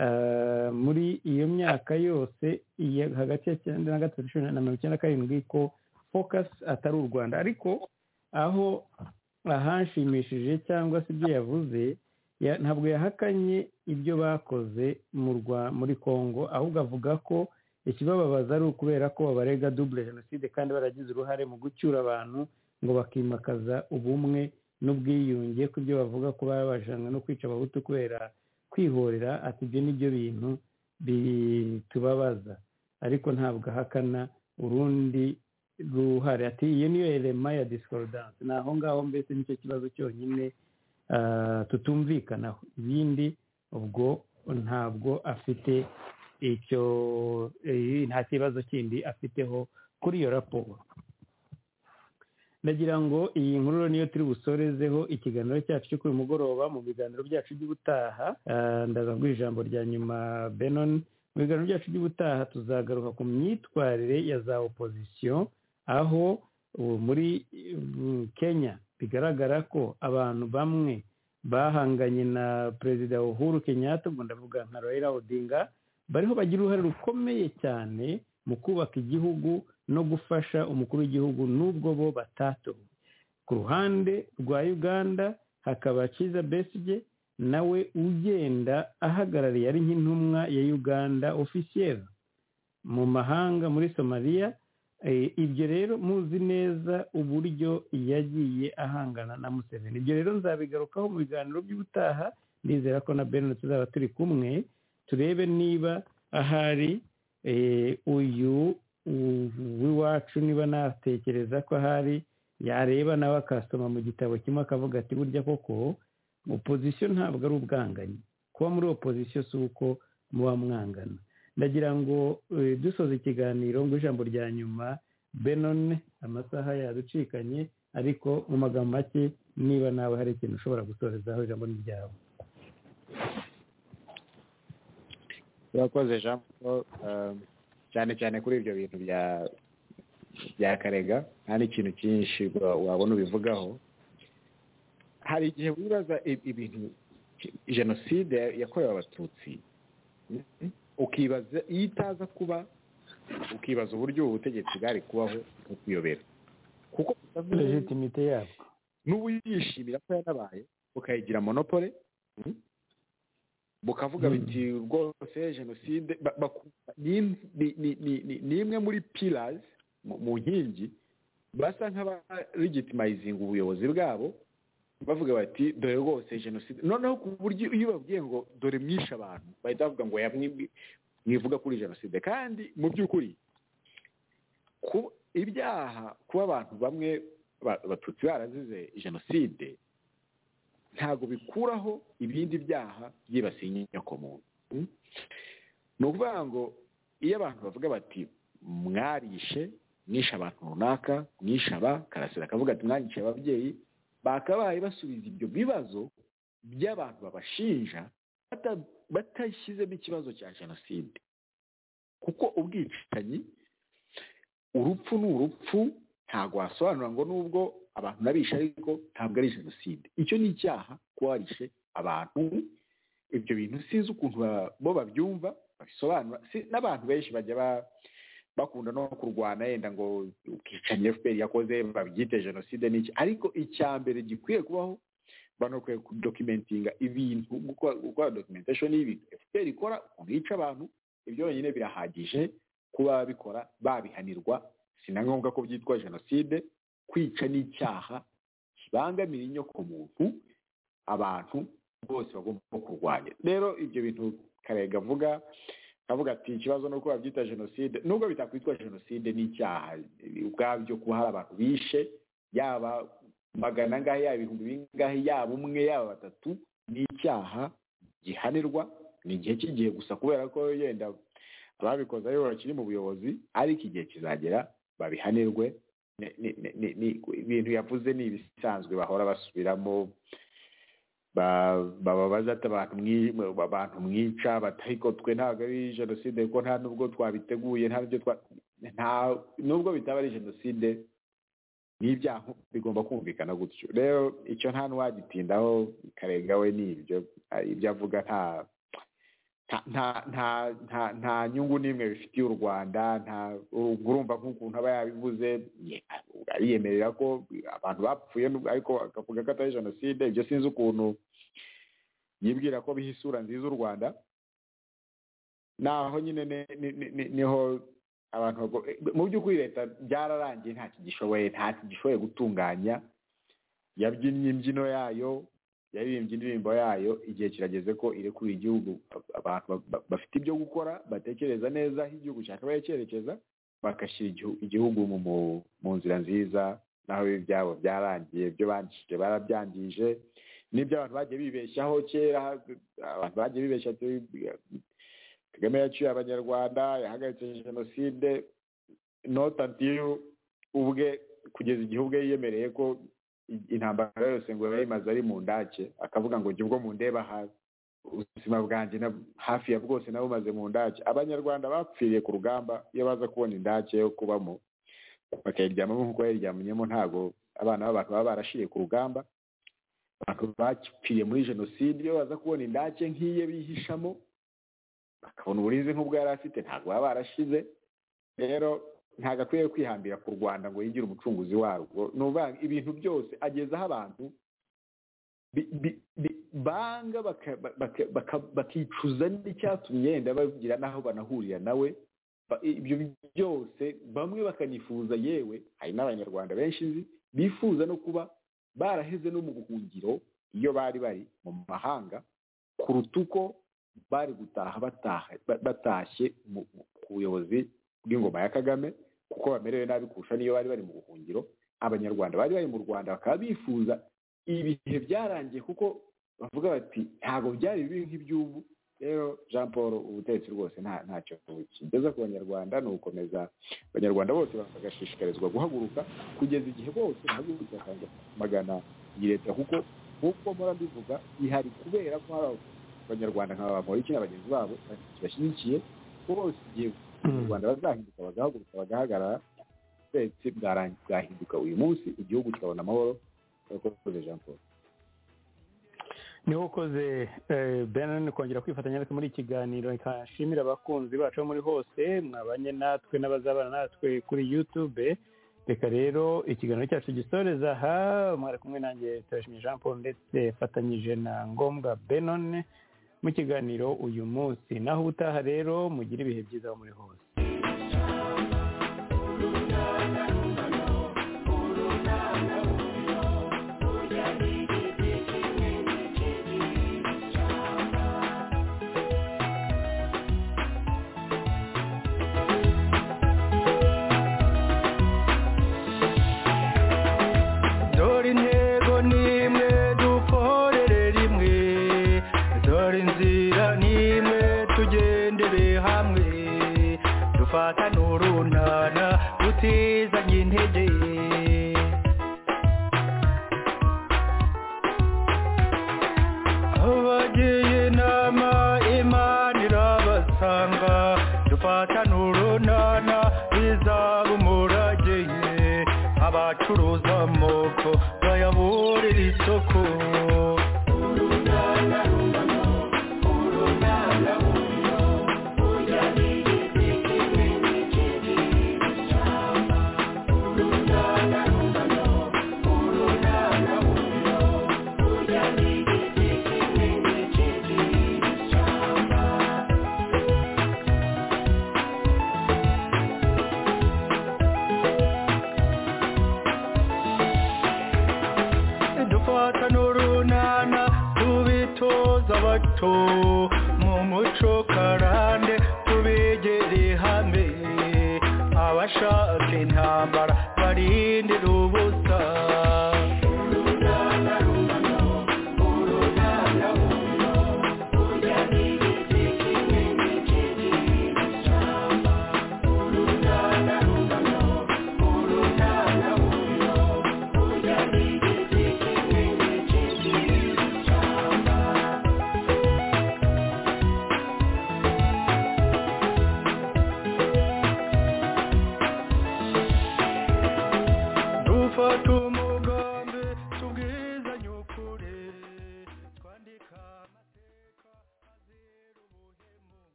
eh, muri iyo myaka yose iya- hagati ya cyenda na gatatu cumi na mirongo icyenda na karindwi ko focus atari u rwanda ariko aho ahanshimishije cyangwa se ibyo yavuze ya- ntabwo yahakanye ibyo bakoze mu rwa- muri congo ahubwo avuga ko ikibababaza ari ukubera ko babarega double jenoside kandi baragize uruhare mu gucyura abantu ngo bakimakaza ubumwe n'ubwiyunge ku byo bavuga ko baba bajanwe no kwica abahutu kubera kwihorera ati ibyo ni byo bintu bitubabaza ariko ntabwo ahakana urundi ruhare ati iyo niyo elema ya discordance ni aho ngaho mbese nicyo kibazo cyonyine ah, tutumvikanaho ibindi ubwo ntabwo afite icyo eh, nta kibazo kindi afiteho kuri iyo raporo ndagira ngo iyi nkuru niyo turi busorezeho ikiganiro cyacu cyo kuri uyu mugoroba mu biganiro byacu by'ubutaha Ah, ndaza kuguha ijambo rya nyuma benon mu biganiro byacu by'ubutaha tuzagaruka ku myitwarire ya za opozisiyo aho ubu muri mm, kenya bigaragara ko abantu bamwe bahanganye na perezida uhuru kenyatta ubwo ndavuga nka raila odinga bariho bagira uruhare rukomeye cyane mu kubaka igihugu no gufasha umukuru w'igihugu n'ubwo bo batatowe ku ruhande rwa uganda hakaba kiza besige nawe ugenda ahagarariye ari nk'intumwa ya uganda ofisiyeri mu mahanga muri somaliya Eh, ibyo rero muzi neza uburyo yagiye ahangana na museveni ibyo rero nzabigarukaho mu biganiro by'ubutaha ndizera ko na benin tuzaba turi kumwe turebe niba ahari eh, uyu u- w'iwacu niba natekereza ko ahari yareba nawe akasoma mu gitabo kimwe akavuga ati burya koko opozisiyo ntabwo ari ubwanganyi kuba muri opozisiyo si uko muba mwangana ndagira ngo eh, dusoza ikiganiro ngo ijambo rya nyuma benone amasaha yaducikanye ariko mu magambo make niba nawe hari ikintu ushobora gusorezaho ijambo ni ryawe urakoze jean paul um, cyane cyane kuri ibyo bintu bya bya karega nta n'ikintu cyinshi wa- wabona ubivugaho hari igihe wibaza i- ibintu jenoside yakorewe abatutsi Mhm. ukibaza iyo itaza kuba ukibaza uburyo ubu butegetsi bwari kubaho ukiyobera kuko legitimite yabo n'ubu yishimira ko yarabaye bukayigira monopole mm, bukavuga Mm. biti rwose jenoside ba- bakumva ni- ni- ni- ni- ni- ni imwe muri pillars mu mu nkingi basa nk'abalegitimayizinga ubuyobozi bwabo bavuga bati dore rwose jenoside noneho ku buryo iyo babwiye ngo dore mwishe abantu bahita bavuga ngo "Oya, mwi- mwivuga kuri jenoside kandi mu by'ukuri ku- ibyaha kuba abantu bamwe ba- abatutsi barazize jenoside ntabwo bikuraho ibindi byaha byibasiye inyokomuntu Mm? ni ukuvuga ngo iyo abantu bavuga bati mwarishe mwishe abantu runaka mwishe aba karasira akavuga ati mwarishe ababyeyi bakabaye basubiza ibyo bibazo by'abantu babashinja bata- batashyizemo ikibazo cya jenoside kuko ubwicanyi urupfu ni urupfu ntabwo wasobanura ngo nubwo abantu nabishe ariko ntabwo ari jenoside icyo ni icyaha kuba warishe abantu ibyo bintu sinzi ukuntu ba- bo babyumva babisobanura Si- n'abantu benshi bajya ba- bakunda no kurwana yenda ngo ubwicanyi fpr yakoze babyite jenoside n'iki ariko icya mbere gikwiye kubaho banakwiye kudokimentinga ibintu gukora gukora documentation y'ibintu fpr ikora ukuntu yica abantu ibyo wenyine birahagije kuba babikora babihanirwa si na ngombwa ko byitwa jenoside kwica n'icyaha kibangamira inyokomuntu abantu bose bagomba kurwanya rero ibyo bintu karega avuga avuga ati ikibazo ni uko babyita jenoside nubwo bitakwitwa jenoside n'icyaha ubwabyo kuba hari abantu bishe yaba magana angahe yaba ibihumbi bingahe yaba umwe yaba batatu ni icyaha gihanirwa ni igihe cy'igihe gusa kubera ko yenda ababikoze aribo bakiri mu buyobozi ariko igihe kizagera babihanirwe ni- ni- ni- ni- ni- ibintu yavuze ni ibisanzwe bahora basubiramo ba- baba bazata abantu mwi- abantu mwica bati ariko twe ntabwo ari jenoside kuko nta nubwo twabiteguye nta nubyo twa nta nubwo bitaba ari jenoside n'ibyaha bigomba kumvikana gutyo rero icyo nta n'uwagitindaho karega we ni ibyo Ah, ibyo avuga nta nta- nta nta nta nta nyungu n'imwe bifitiye u rwanda nta uru- urumva nk'ukuntu aba yabivuze ye- ariyemerera ko abantu bapfuye n'ubwo- ariko akavuga ko atari jenoside ibyo sinzi ukuntu yibwira ko biha isura nziza u rwanda naho nyine ni- ni- ni- ni- niho abantu bago- mu by'ukuri leta byararangiye ntacyo gishoboye ntacyo gishoboye gutunganya yabyinnye imbyino yayo yaririmbye indirimbo yayo igihe kirageze ko irekura igihugu abantu ba- ba- bafite ibyo gukora batekereza neza aho igihugu cyakabaye cyerekeza bagashyira igihu- igihugu mu mu- mu nzira nziza naho ibi byabo byarangiye ibyo bandikije barabyangije n'ibyo abantu bagiye bibeshyaho kera abantu bagiye bibeshya ati kagame yaciye abanyarwanda yahagaritse jenoside not until ubwe kugeza igihe ubwe yiyemereye ko intambara yose ngo yayimaze ari mu ndake akavuga ngo jya ubwo mundeba hafi ubuzima bwanjye na- hafi ya bwose nabumaze mu ndake abanyarwanda bapfiriye ku rugamba iyo baza kubona indake yo kubamo bakayiryamamo nk'uko yayiryamyemo ntabwo abana b'abantu baba barashiriye ku rugamba abantu bapfiriye muri jenoside iyo baza kubona indake nk'iye bihishamo bakabona uburinzi nk'ubwo yari afite ntabwo baba barashize rero ntabwo akwiye kwihambira ku rwanda ngo yigire umucunguzi warwo ni ukuvuga ibintu byose agezaho abantu bi- bi- bi- banga baka- baka- baka- bakicuza n'icyatumye yenda bagira n'aho banahurira nawe Ba- ibyo byose bamwe bakanifuza yewe hari n'abanyarwanda benshi nzi bifuza no kuba baraheze no mu buhungiro iyo bari bari mu mahanga kuruta uko bari gutaha bataha ba- batashye mu- mu- ku buyobozi bw'ingoma ya kagame kuko bamerewe nabi kurusha n'iyo bari bari mu buhungiro abanyarwanda bari bari mu rwanda bakaba bifuza ibihe byarangiye kuko bavuga bati ntabwo byari bibi nk'iby'ubu rero jean paul ubutegetsi rwose nta ntacyo kigeza ku banyarwanda ni ugukomeza abanyarwanda bose bagashishikarizwa guhaguruka kugeza igihe bose bahagurutse bakajya magana iyi leta kuko nk'uko mpora mbivuga ihari kubera ko hari abanyarwanda nka ba Bamporiki na bagenzi babo bashyigikiye ko bose igihe abanyarwanda bazahinduka bagahaguruka bagahagarara ubutegetsi bwarangi- bwahinduka uyu munsi igihugu kikabona amahoro urakoze jean paul niho ukoze benani kongera kwifatanya natwe muri iki kiganiro reka nshimire abakunzi bacu aho muri hose mwabanye natwe n'abazabana natwe kuri yutube reka rero ikiganiro cyacu gisoreza aha mwari kumwe nanjye turashimye jean paul ndetse mfatanyije na ngombwa benone mu kiganiro uyu munsi naho ubutaha rero mugire ibihe byiza aho muri hose dore intego n'imwe dukorere rimwe dore inzira n'imwe tugendere hamwe dufatane urunana tutizanye intege abagiye inama imana irabasanga dufatane urunana bizaba umurage abacuruza amoko bayaburira isoko dufata n'urunana tubitoza bato mu muco karande tubegere hamwe abashaka intambara barindira ubu